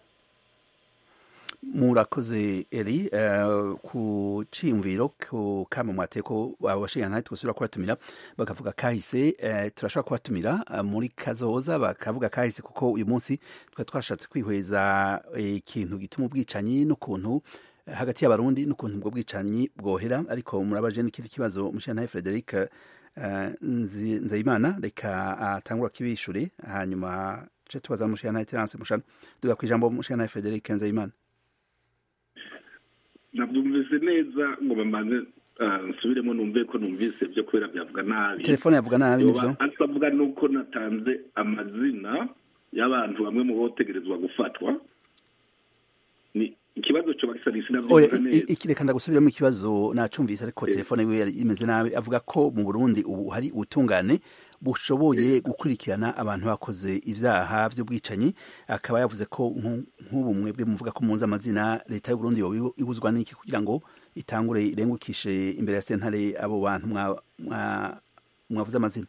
murakoze eri uh, ku ciyumviro ku kama mwateye ko abashingantahe twosubira kubatumira bakavuga kahise uh, turashobora kubatumira uh, muri kazoza bakavuga kahise kuko uyu munsi twari twashatse kwihweza ikintu gituma ubwicanyi n'ukuntu hagati y'abarundi n'ukuntu ubwo bwicanyi bwohera ariko murabaje n'ikindi kibazo umushingantahe frederic nzeyimana reka atangura kibishure hanyuma ce tubaza umushingantahe terence mushana duga kwijambo umushingantahe frederic nzeyimana nabyumvise neza ngo bamanze nsubiremo numve ko numvise byo kubera byavuga nabi telefone yavuga nabi nivyo asavuga nuko natanze amazina y'abantu bamwe mu botegerezwa gufatwa ni ikibazo cyo bakisarisi oya navyo i- i- reka ndagusubiramo ikibazo nacumvise ariko telefone yiwe yari imeze nabi avuga ko mu burundi ubu hari ubutungane bushoboye gukurikirana abantu bakoze ivyaha vy'ubwicanyi akaba yavuze ko nku- nk'ubu mwebwe muvuga ko muzi amazina leta y'uburundi yoba ibu- ibuzwa n'iki kugira ngo itangure irengukishe imbere ya sentare abo bantu mwa- mwa- mwavuze amazina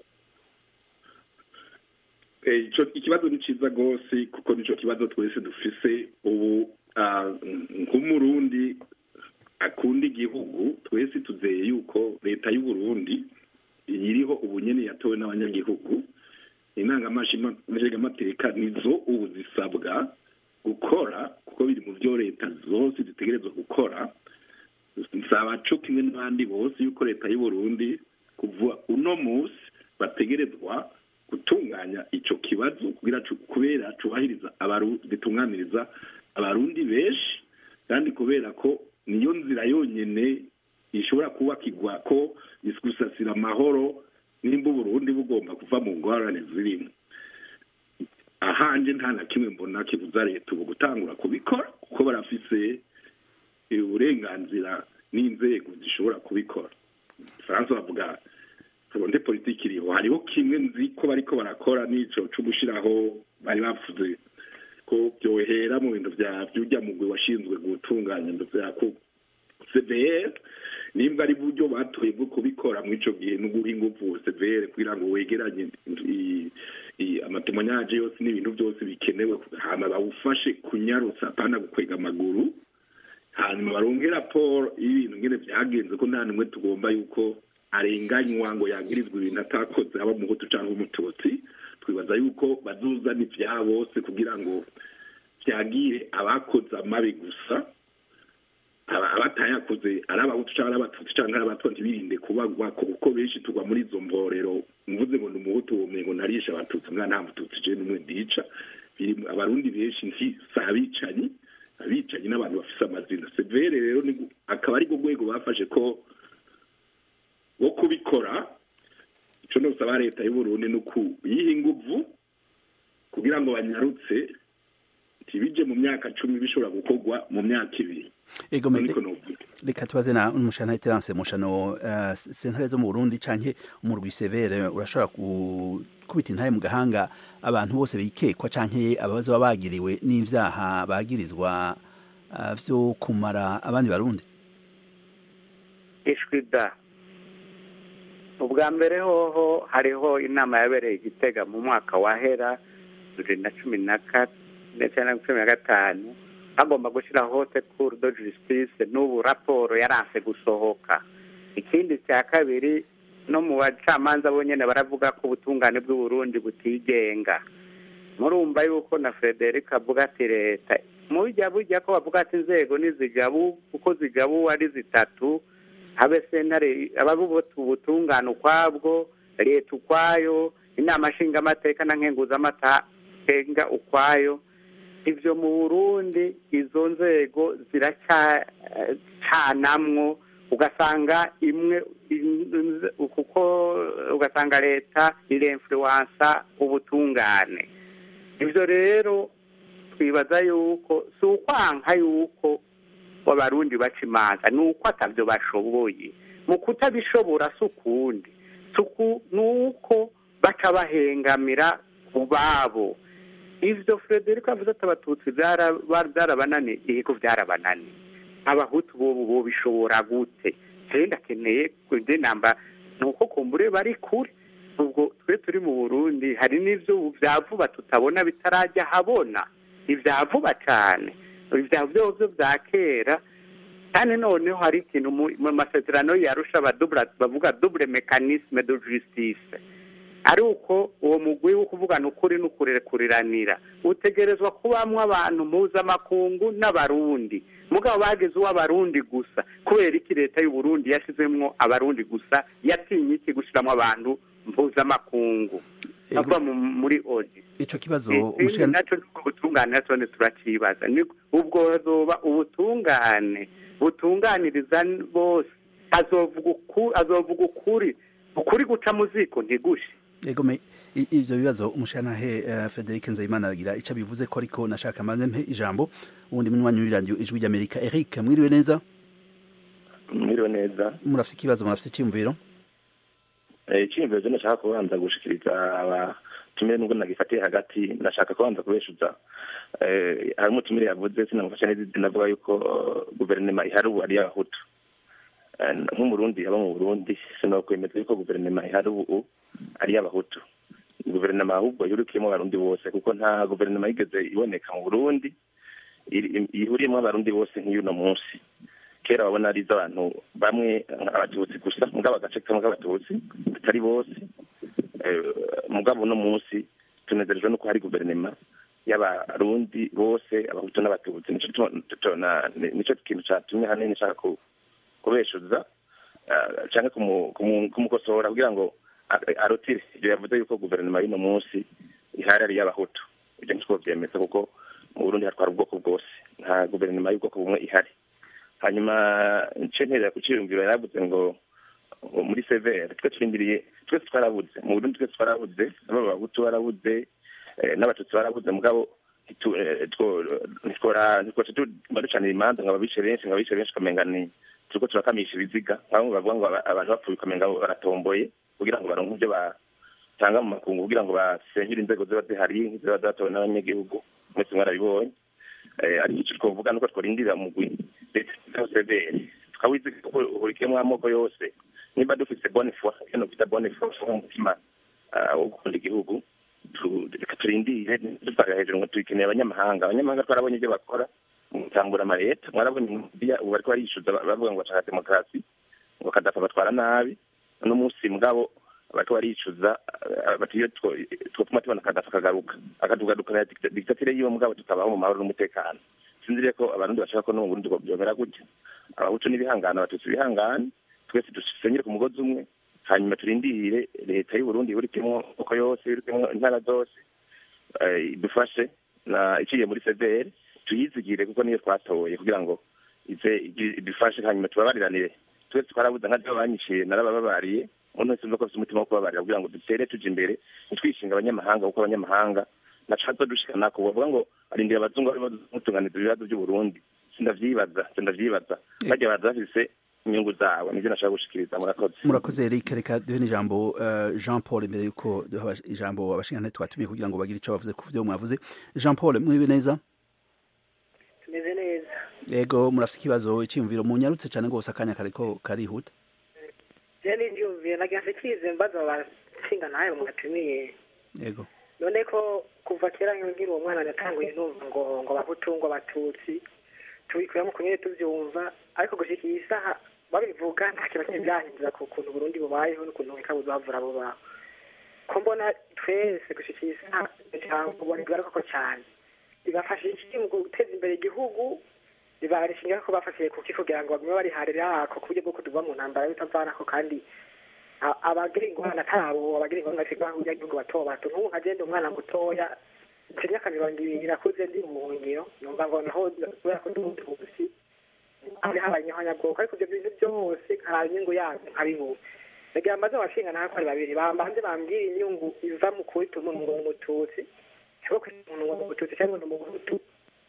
Eh, ico ikibazo ni ciza gose kuko nico kibazo twese dufise ubu ah, nk'umurundi akunda igihugu twese tuzeye yuko leta y'uburundi iriho ubu nyene yatowe n'abanyagihugu intangamashingamateka nizo ubu zisabwa gukora kuko biri mu vyo leta zose zitegerezwa gukora nsaba co kimwe n'abandi bose yuko leta y'uburundi kuva uno musi bategerezwa gutunganya ico kibazo kugira cu- kubera cubahiriza abaru- gitunganiriza abarundi benshi kandi kubera ko niyo nzira yonyene ishobora kubakirwa ko gusasira amahoro nimba uburundi bugomba kuva mu ngorane zirimo ahanje nta na kimwe mbona kibuza leta ubu gutangura kubikora kuko barafise uburenganzira n'inzego zishobora kubikora faransa bavuga fronte politiki iriho hariho kimwe nzi ko bariko barakora n'ico co gushiraho bari bavuze ko byohera mu bintu vya vyurya mugwi washinzwe gutunganya ibintu vya ku CVR nimba ari buryo batoye bwo kubikora muri ico gihe no guha inguvu CVR kugira ngo wegeranye i- i- amatemonyaje yose n'ibintu byose bikenewe hama bawufashe kunyarutsa apana gukwega amaguru hanyuma baronke raporo y'ibintu ngene vyagenze ko nta numwe tugomba yuko arenganywa ngo yagirizwa ibintu atakoze aba umuhutu cyangwa umututsi twibaza yuko bazuzana ivya bose kugira ngo vyagire abakoze amabi gusa aba- abatayakoze ari abahutu cyangwa ari abatutsi cyangwa ari abatwa ntibirinde kubagwa ko kuko benshi tugwa muri izo mborero mvuze ngo ni umuhutu womengo narisha abatutsi mwana nta mututsi je n'umwe ndica biri abarundi benshi nti si abicanyi abicanyi n'abantu bafise amazina severe rero ni gu- akaba ari rwo rwego bafashe ko wo kubikora ico nosaba leta y'uburundi ni ukuyiha inguvu kugira ngo banyarutse ntibije mu myaka cumi bishobora gukorwa mu myaka ibiri ego me- niko novuga reka tubaze na umushana terance mushano uh, sentare zo mu Burundi canke umurwi severe urashobora ku- kubita intaye mu gahanga abantu bose bikekwa canke ababazo baba bagiriwe n'ivyaha bagirizwa uh, vyo kumara abandi barundi ishwi da ubwa mbere hoho hariho inama yabereye igitega mu mwaka wahera bibiri na cumi na kane ndetse na cumi na gatanu hagomba gushyiraho haute cour de justice n'ubu raporo yaranse gusohoka ikindi cya kabiri no mu bacamanza bonyine baravuga ko ubutungane bw'uburundi butigenga murumva yuko na frederic avuga ati leta mujya bujya ko bavuga ati inzego n'izigabu kuko zigabu ari zitatu habe sentare ababubuta ubutungane ukwabwo leta ukwayo inama nshingamateka na nkenguzamateka ukwayo ivyo mu burundi izo nzego ziracyanamwo ugasanga imwe in- kuko ugasanga leta iremfluwansa ubutungane ivyo rero twibaza yuko si ukwanka yuko abarundi baca imanza ni uko atavyo bashoboye mu kutabishobora si ukundi si uku- ni uko baca bahengamira ku babo ivyo frederico avuze ati abatutsi byara- ba- byarabananiye yego byarabananiye abahutu bobo bobishobora gute jewe ndakeneye kuje namba ni uko kumbure bari kure ubwo twe turi mu burundi hari n'ivyo ubu vya vuba tutabona bitarajya habona ivya vuba cane ivya vyovyo vya kera kandi noneho hari ikintu mu mu masezerano yarusha abadubura bavuga double mechanisme de justice ari uko uwo mugwi wo kuvugana ukuri n'ukurekuranira utegerezwa kubamwo abantu mpuzamakungu n'abarundi mugabo bageze uw'abarundi gusa kubera iki leta y'uburundi yashizemwo abarundi gusa yatinye iki gushiramo abantu mpuzamakungu Ego. bava mu- muri odi ico kibazo ikindi umushana nacyo nuko ubutungane nacyo turacibaza Ni- ubwo hazoba ubutungane butunganiriza bose azovuga uku- azovuga ukuri ukuri guca mu ziko ntigushe yego me i- ivyo bibazo umushantahe uh, Frederic Nzeyimana aragira ico bivuze ko ariko nashaka maze mpe ijambo ubundi munywanyi w'iradiyo ijwi ry'Amerika Eric mwiriwe neza mwiriwe neza murafite ikibazo murafite icyumviro Eh, icyiyumviro cyo nashaka kubanza gushikiriza abatumire nubwo nagifatiye hagati nashaka kubanza kubeshuza Eh, hari umutumire yavuze sinamufasha neza izina avuga yuko eh, guverinoma ihari ubu ari iy'abahutu Eh, nk'umurundi aba mu burundi sinokwemeza yuko guverinoma ihari ubu ari iy'abahutu guverinoma ahubwo yurukiyemo abarundi bose kuko nta guverinoma yigeze iboneka mu burundi iri- ihuriyemo abarundi bose nk'iy'uno munsi kera babona ari iz'abantu bamwe abatutsi gusa mugabo agace kamwe k'abatutsi batari bose Eh, mugabo uno munsi tunezerejwe nuko hari guverinoma y'abarundi bose abahutu n'abatutsi nico gituma- tuto- na- ni- nico kintu catumye hanini nshaka ku- kubeshuza eh, canke kumu- kumu- kumukosora kugira ngo a- arutire ivyo yavuze yuko guverinoma y'uno munsi ihari ari iy'abahutu ivyo ntitwo vyemeza kuko mu burundi hatwara ubwoko bwose nta guverinoma y'ubwoko bumwe ihari hanyuma nce nterera ku ciyumviro yaravuze ngo ngo muri severe twe turindiriye twese twarabuze mu burundi twese twarabuze aba abahutu barabuze eh, n'abatutsi barabuze mugabo ntitu- eh, two- ntitwora- ntitwoca tuguma ducanira imanza ngo ababishe benshi ngo ababishe benshi ukamenga ni turiko turakamisha ibiziga bamwe bavuga ngo aba- abantu bapfuye ukamenga baratomboye kugira ngo baronke ivyo batanga mu makungu kugira ngo basenyure inzego ziba zihari nk'iziba zatowe n'abanyagihugu mwese mwarabibonye Eh, ariko icyo twovuga nuko tworindira mugwi leta severe tukawiziga ko uhurikiyemo amoko yose niba dufise bonne foi iyo nokwita bonne foi umutima ah, wo gukunda igihugu tu- reka turindire dusaga hejuru ngo tubikeneye abanyamahanga abanyamahanga twarabonye ibyo bakora mu gutangura amaleta mwarabonye mu Libya, ubu bariko barishuza bavuga ngo bashaka demokarasi ngo kadafa batwara nabi uno munsi mugabo bariko baricuza ah, bati iyo two- twopfuma tubona kadafa akagaruka akadugadukana diktatire yiwe mugabo tukabaho mu mahoro n'umutekano sinziriye ko abarundi bashaka ko no mu burundi byomera gutya abahutu n'ibihangano abatutsi ibihangane twese dusenyere ku mugozi umwe hanyuma turindire leta y'uburundi ihurikiyemo amoko yose ihurikiyemo intara zose eh, idufashe na iciye muri severe tuyizigire kuko niyo twatoye kugira ngo ize igi- idufashe hanyuma tubabariranire twese twarabuze nka banyiciye narabababariye umuntu wese umva ko afite umutima wo kubabarira kugira ngo dutere tuja imbere ntitwishinga abanyamahanga kuko abanyamahanga naca dushikana ku bavuga ngo arindira abazungu barimo mutunganiza ibibazo by'uburundi sindavyibaza sindavyibaza bajya baza bafise inyungu zabo nivyo nashaka gushikiriza murakoze murakoze Eric reka duhe n'ijambo uh, Jean Paul imbere yuko duha abash- ijambo abashingantahe twatumiye kugira ngo bagire ico bavuze ku vyo mwavuze Jean Paul mwiriwe neza tumeze neza yego murafite ikibazo icyumviro munyarutse cyane rwose akanya kariko karihuta je n'ivyumviro nagira mfitize mbaza abasinga nawe mwatumiye yego none ko kuva kera nkiri uwo mwana natanguye numva ngo ngo abahutu ngo abatutsi tubikuyemo kumwe tuvyumva ariko gushika iyi saha babivuga nta kintu kimwe byahindura ku kuntu Burundi bubayeho n'ukuntu ikabuza bavura abo bantu ko mbona twese gushika iyi saha ijambo ubona bigaruka cyane bibafasha iki mu guteza imbere igihugu bibarishinga ko bafatiye kuki kugira ngo bagume bariharira ako ku buryo bwo kuduva mu ntambara bitavanako kandi a- abagira ingorane atabo abagira ingorane bafite abanyagihugu bato bato nk'ubu nkagenda umwana mutoya mfite imyaka mirongo ibiri nakuze ndi mu buhungiro numva ngo naho kubera ko ndi umutubusi hari habaye nyabwoko ariko ibyo bintu byose nkaraba inyungu yabyo nkabibura ndagira amaze abashinga naho ko ari babiri bambanze bambwira inyungu iva mu kwita umuntu ngo ni umututsi cyangwa kwita umuntu ngo ni umututsi cyangwa ngo ni umuhutu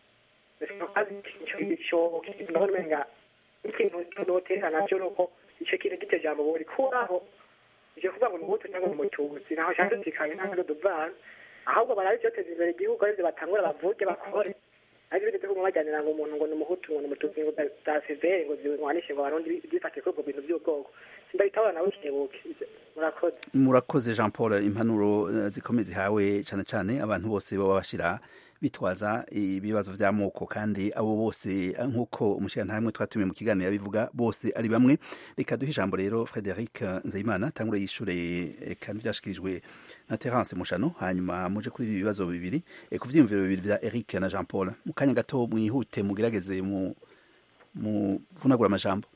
ndabona umenga ikintu notera nacyo ni uko icyo kintu gito jambo borikuraho ivyo kuvuga ngo ni umuhutu cyangwa ni umututsi naho shanze zikaye ntabwo duvana ahubwo barabe ivyoteza imbere igihugu arivyo batangura bavuge bakore ariko ibintu vyo kuguma bajyanira ngo umuntu ngo ni umuhutu ngo ni umututsi ngo za severe ngo ziwanishe ngo abarundi bifatiye kuri ubwo bintu vy'ubwoko sindabitahura nawe kibuke murakoze murakoze Jean Paul impanuro eh, zikomeye zihawe cyane cyane abantu bose baba bashira bitwaza ibibazo vy'amoko kandi abo bose eh, nk'uko umushingantahe mwe twatumiye mu kiganiro yabivuga bose ari bamwe reka duhe ijambo rero Frederic Nzeyimana tangure yishure eh, kandi vyashikirijwe na Terence Mushano hanyuma muje kuri ibi bibazo bibiri eh, ku vyiyumviro bibiri vya Eric na Jean Paul mu kanya gato mwihute mugerageze mu mu vunagura amajambo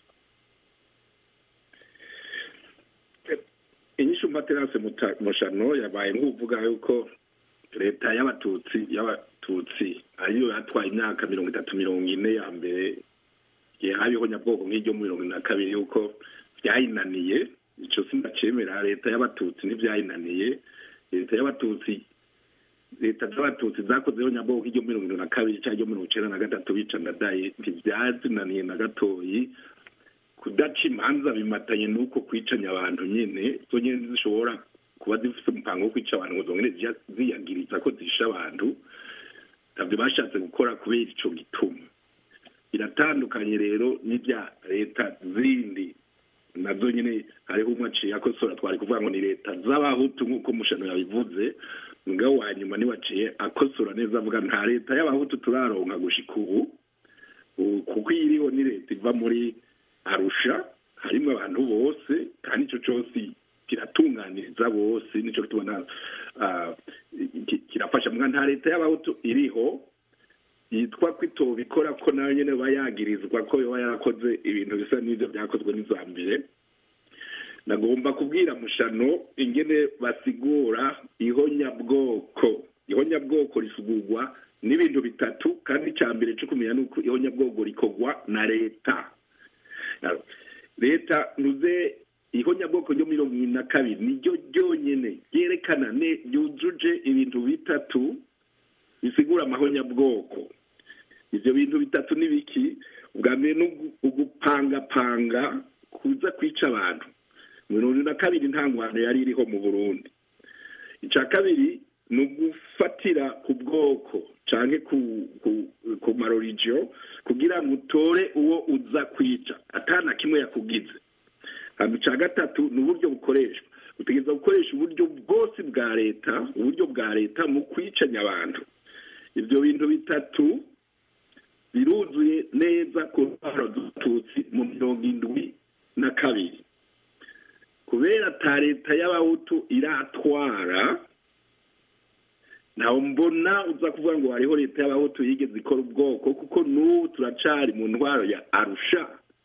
inyishu materase mushano yabaye nk'uvuga yuko leta y'abatutsi y'abatutsi ariyo yatwaye imyaka mirongo itatu mirongo ine ya mbere habiho nyabwoko nk'iryo mu mirongo ine na kabiri yuko byayinaniye icyo sinacemera leta y'abatutsi ntibyayinaniye leta y'abatutsi leta z'abatutsi zakozeho nyabwoko iryo mirongo irindwi na kabiri cyangwa iryo mirongo icyenda na gatatu bica ndadaye ntibyazinaniye na gatoyi kudaca imanza bimatanye n'uko kwicanya abantu nyine zo nyine zishobora kuba zifite umupango wo kwica abantu ngo zongere ziyagiriza ko zishe abantu ntabyo bashatse gukora kubera icyo gituma biratandukanye rero n'ibya leta zindi nazo nyine hariho umwe aciye akosora twari kuvuga ngo ni leta z'abahutu nk'uko mushano yabivuze mugabo wa nyuma niwaciye akosora neza avuga nta leta y'abahutu turaronka gushika ubu kuko iyi iriho ni leta iva muri arusha harimo abantu bose kandi icyo cyose kiratunganiriza bose nicyo tubona kirafasha mwa nta leta y'abahutu iriho yitwa ko itobikora ko nayo nyine aba yagirizwa ko yaba yarakoze ibintu bisa n'ibyo byakozwe n'izambere nagomba kubwira mushano ingene basigura ihonyabwoko ihonyabwoko risugurwa n'ibintu bitatu kandi icya mbere cyo kumenya ni uko ihonyabwoko rikorwa na leta leta nuze ihonyabwoko ryo mirongo irindwi na kabiri niryo ryonyine ryerekana ryujuje ibintu bitatu bisigura amahonyabwoko ibyo bintu bitatu ni biki ubwa mbere ni ugupangapanga kuza kwica abantu mirongo irindwi na kabiri nta ngwano yari iriho mu burundi icya kabiri ni ugufatira ku bwoko cyangwa ku marorigiyo kugira ngo utore uwo uza kwica atana kimwe yakugize icya gatatu ni uburyo bukoreshwa utegereza gukoresha uburyo bwose bwa leta uburyo bwa leta mu kwicanya abantu ibyo bintu bitatu biruzuye neza ku ntwaro z'ututsi mu mirongo indwi na kabiri kubera ata leta y'abahutu iratwara ntawe mbona uza kuvuga ngo hariho leta y'abahutu yigeze ikora ubwoko kuko n'ubu turacari mu ntwaro ya arusha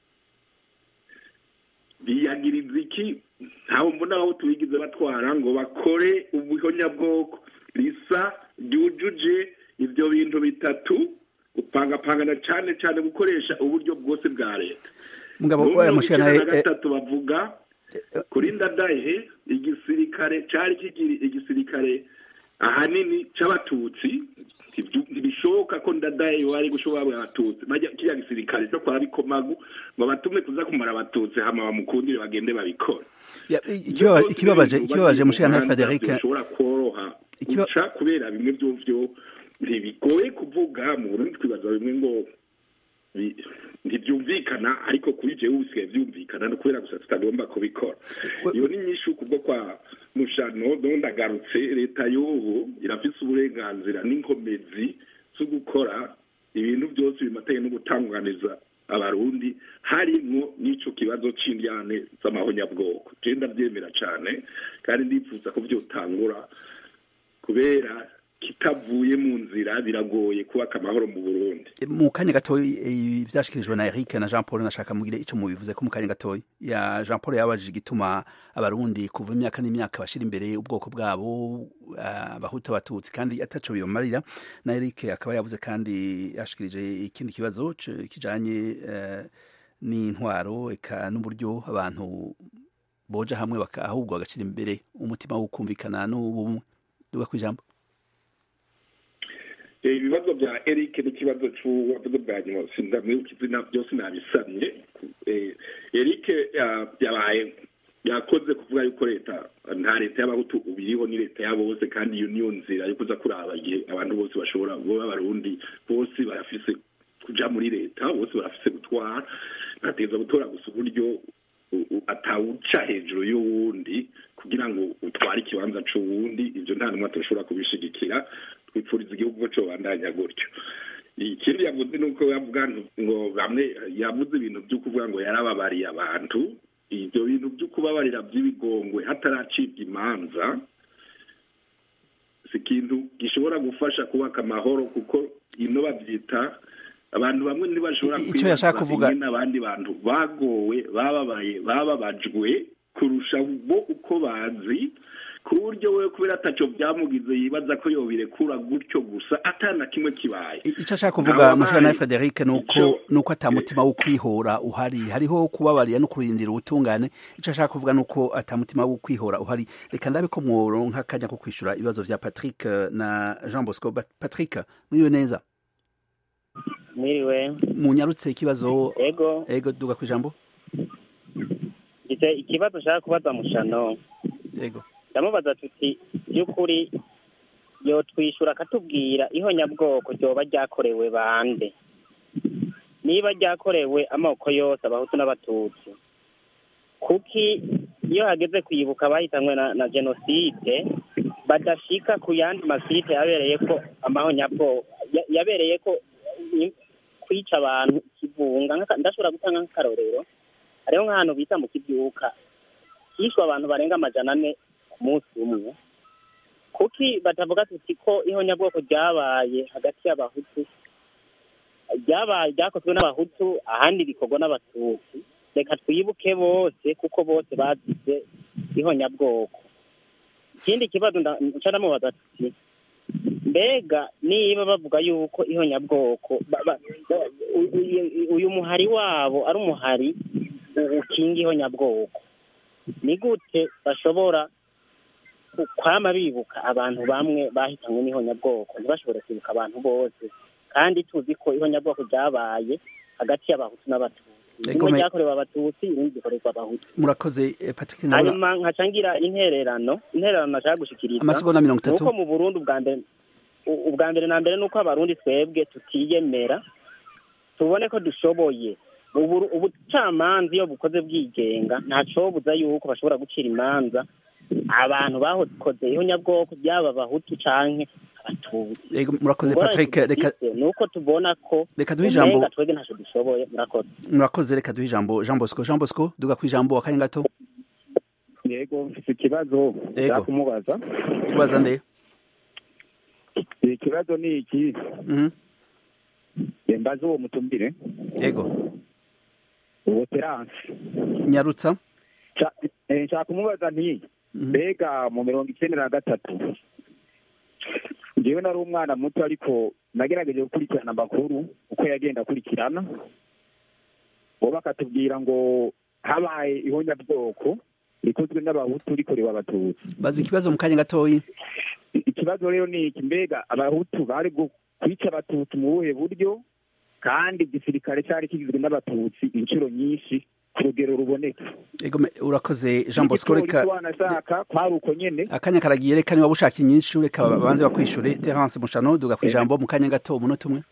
biyagiriza iki ntawe mbona abahutu bigeze batwara ngo bakore ubuhonyabwoko risa ryujuje ibyo bintu bitatu gupangapangana cyane cyane gukoresha uburyo bwose bwa leta mugabo wa mushana na gatatu bavuga kuri ndadaye igisirikare cyari kigiri igisirikare ahanini cy'abatutsi ntibishoboka ko ndadaye wari gushobora abatutsi bajya kiriya gisirikare cyo kwa bikomagu ngo batume kuza kumara abatutsi hama bamukundire bagende babikora ikibabaje ikibabaje mushana Frederic bishobora koroha guca kubera bimwe by'uvyo ntibigoye kuvuga mu Burundi twibaza bimwe ngo ntibyumvikana ariko kuri jewe bisigaye byumvikana no kubera gusa tutagomba kubikora iyo ni nyinshi kubwo kwa mushano ndagarutse leta y'ubu irafise uburenganzira n'inkomezi zo gukora ibintu byose bimatanye no gutanganiza abarundi harimwo n'ico kibazo c'indyane z'amahonyabwoko je ndavyemera cane kandi ndifuza ko vyotangura kubera kitavuye mu nzira biragoye kubaka amahoro mu Burundi mu kanya gatoyi ivyashikirijwe na Eric na Jean Paul nashaka mugire ico mubivuze ko mu kanya gatoyi ya Jean Paul yabajije igituma abarundi kuva imyaka n'imyaka bashira imbere ubwoko bwabo abahuta uh, abatutsi kandi ataco bibamarira na Eric akaba yavuze kandi yashikirije ikindi kibazo kijanye uh, n'intwaro eka n'uburyo abantu boja hamwe ahubwo bagashira imbere umutima wo kumvikana n'ubumwe duga kwijambo ibibazo bya eric n'ikibazo cy'uwavuze bwa nyuma sindamwibuka izina byose nabisamye eric yabaye yakoze kuvuga yuko leta nta leta y'abahutu ubiriho ni leta ya bose kandi iyo niyo nzira yo kuza kuraba igihe abantu bose bashobora kuba abarundi bose barafise kuja muri leta bose barafise gutwara ntateza gutora gusa uburyo atawuca hejuru y'uwundi kugira ngo utware ikibanza c'uwundi ivyo nta numwe atashobora kubishigikira twipfuriza igihugu ko cobandanya gutyo ikindi yavuze ni uko yavuga ngo bamwe yavuze ibintu vyo kuvuga ngo yarababariye abantu ivyo bintu vyo kubabarira vy'ibigongwe hataracibwa imanza si ikintu gishobora gufasha kubaka amahoro kuko ino bavyita abantu bamwe ntibashobora icyo yashaka kuvuga n'abandi bantu bagowe bababaye bababajwe kurusha bo uko bazi ku buryo we kubera ataco byamugize yibaza ko yobirekura gutyo gusa atana kimwe kibaye icyo ashaka kuvuga mushana Frederic nuko nuko atamutima wo kwihora uhari hariho kubabarira no kurindira ubutungane icyo ashaka kuvuga nuko atamutima wo kwihora uhari reka ndabe ko mworo nk'akanya ko kwishura ibibazo vya Patrick na Jean Bosco Patrick mwiwe neza mwiriwe munyarutse ikibazo ego ego duga kwijambo gite ikibazo nshaka kubaza mushano ego ndamubaza tuti by'ukuri yotwishura akatubwira ihonyabwoko ryoba ryakorewe bande niba ryakorewe amoko yose abahutu n'abatutsi kuki iyo hageze kwibuka bahitanywe na, na jenoside badashika ku yandi masite yabereye ko amahonyabwoko yabereye ko kwica abantu ikivunga ndashobora gutanga nk'akarorero hariho nk'ahantu bita mu kibyuka hishwe abantu barenga amajana ane ku munsi umwe kuki batavuga tuti ko ihonyabwoko ryabaye hagati y'abahutu ryabaye ryakozwe n'abahutu ahandi bikorwa n'abatutsi reka twibuke bose kuko bose bazize ihonyabwoko ikindi kibazo nca ndamubaza tuti mbega niba bavuga yuko ihonyabwoko uyu muhari wabo ari umuhari ukinga ihonyabwoko ni gute bashobora kwama bibuka abantu bamwe bahitanywe n'ihonyabwoko ntibashobore kwibuka abantu bose kandi tuzi ko ihonyabwoko ryabaye hagati y'abahutu n'abatutsi rimwe ryakorewe abatutsi irindi rikorerwa abahutu murakoze Patrick hanyuma nkacangira intererano intererano nashaka gushikiriza amasegonda mirongo itatu nuko mu Burundi ubwa mbere ubwa mbere na mbere nuko abarundi twebwe tutiyemera tubone ko dushoboye ubucamanza iyo bukoze bwigenga ntacobuza yuko bashobora gucira imanza abantu bakoze ihonyabwoko byaba abahutu canke abatutsi murakoze Patrick reka nuko tubona ko reka duhe ijambo twebwe ntaco dushoboye murakoze murakoze reka duhe ijambo Jean Bosco Jean Bosco duga ku ijambo akanya gato yego mfite ikibazo Yego. kumubaza kubaza nde ikibazo ni iki Mhm. mbaze uwo mutumire yego uwo terance nyarutsa Nca- eh, nshaka kumubaza nti mbega mu mirongo icyenda na gatatu njyewe nari umwana muto ariko nagerageje gukurikirana amakuru uko yagenda akurikirana bo bakatubwira ngo habaye ihonyabwoko rikozwe n'abahutu rikorewe abatutsi baza ikibazo mu kanya gatoyi ikibazo rero ni iki mbega abahutu bari gu- kwica abatutsi mu buhe buryo kandi igisirikare cyari kigizwe n'abatutsi inshuro nyinshi ku rugero ruboneka Ego me- urakoze Jean Bosco reka Igipolisi wanashaka kwari uko nyene akanya karagiye reka niba ushaka inyinshi reka babanze bakwishure Terence Mushano duga ku ijambo mu kanya gato umunota umwe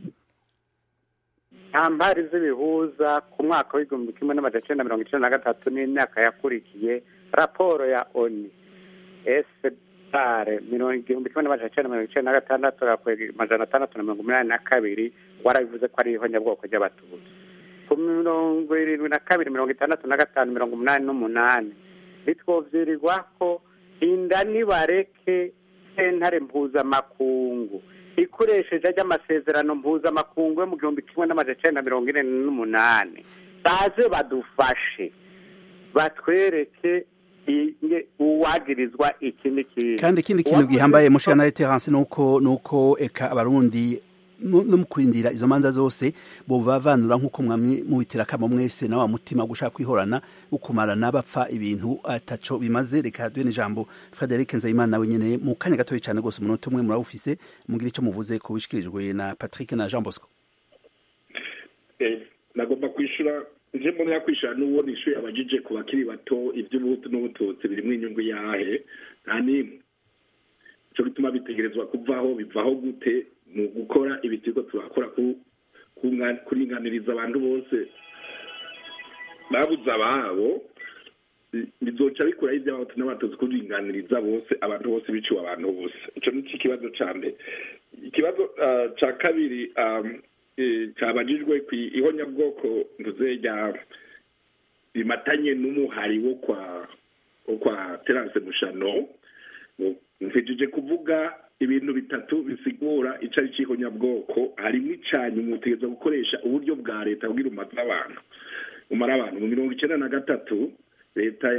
nta mpari z'ibihuza ku mwaka w'igihumbi kimwe n'amajana icenda mirongo icenda na gatatu n'imyaka yakurikiye raporo ya oni esepare mirongo igihumbi kimwe n'amajana icenda mirongo icenda na gatandatu gakwega amajana atandatu na mirongo umunani na kabiri warabivuze ko ari ihonyabwoko ry'abatutsi ku mirongo irindwi na kabiri mirongo itandatu na gatanu mirongo umunani n'umunani bitwovyirirwa ko inda nibareke sentare mpuzamakungu ikoresheje ry'amasezerano mpuzamakungu yo mu gihumbi kimwe n'amajana icenda mirongo ine n'umunani baze badufashe batwereke inge uwagirizwa iki n'ikindi kandi ikindi kintu gihambaye mushana Terence nuko nuko eka abarundi no no mu kurindira izo manza zose bo bavanura nk'uko mwamwe mubitira kamo mwese na wa mutima gushaka kwihorana ukumarana bapfa ibintu ataco bimaze reka duhe n'ijambo Frederic Nzayimana nawe nyene mu kanya gatoyi cyane gose umunota umwe murawufise mugira ico muvuze ku bishikirijwe na Patrick na Jean Bosco Eh, nagomba kwishura nje mbona yakwishura n'uwo nishuye abajije ku bakiri bato iby'ubuhutu n'ubututsi birimo inyungu yahe nta n'imwe ico gituma bitegerezwa kuvaho bivaho gute mu gukora ibitigo turakora ku kunga- kuringaniriza abantu bose babuze ababo bi- bizoca bikuraho iby'abahutu n'abatutsi kuringaniriza bose abantu bose biciwe abantu bose ico ni cyo ikibazo ca mbere ikibazo ah, ca kabiri um, eh, cabajijwe ku ihonyabwoko mvuze rya rimatanye n'umuhari wo kwa wo kwa terance mushano mfijije kuvuga ibintu bitatu bisigura ico ari c'ihonyabwoko harimwo icanyu mutegereza gukoresha uburyo bwa leta kugira umaze abantu umara abantu mu mirongo icenda na gatatu leta ya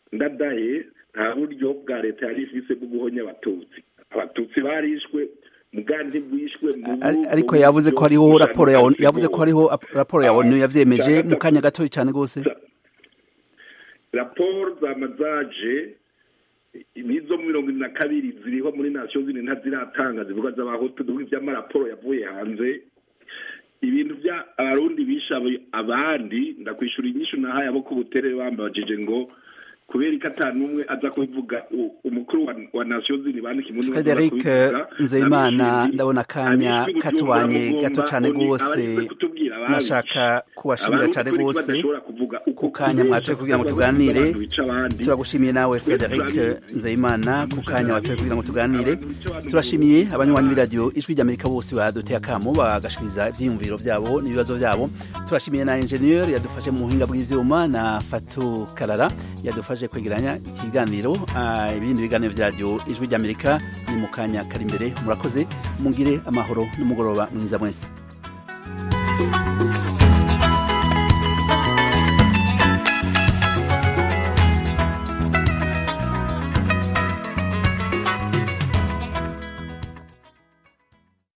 ndadaye nta buryo bwa leta yari ifise bwo guhonya abatutsi abatutsi barishwe muganti bwishwe mu Ari- ariko yavuze ko hariho raporo ya ONU yavuze ko hariho ap- raporo ya ONU yavyemeje mu kanya gatoya cyane gose raporo za mazaje nizo mirongo ine na kabiri ziriho muri nasiyo zine ntaziratanga zivuga z'abahutu dore iby'amaraporo yavuye hanze ibintu bya abarundi bishe abo- abandi ndakwishura inyishu nahaye abo ku butere bambajije ngo kubera ko ata n'umwe aza kubivuga u- umukuru wa, wa nasiyo zine bandika imuntu Frederic Nzeyimana ndabona akanya katubanye gato cyane gose nashaka kubashimira cyane gose ku kanya mwatoye kugira ngo tuganire turagushimiye nawe Frederic Nzeyimana ku kanya watoye kugira ngo tuganire turashimiye abanywanyi b'iradiyo ijwi ry'Amerika bose baduteye akamo bagashikiriza ivyiyumviro vyabo n'ibibazo vyabo turashimiye na ingenieur yadufashe mu buhinga bw'ivyuma na Fatu Karara yadufashe kwegeranya ikiganiro ah, ibindi biganiro vya radiyo ijwi ry'Amerika ni mu kanya kari imbere murakoze mungire amahoro n'umugoroba mwiza mwese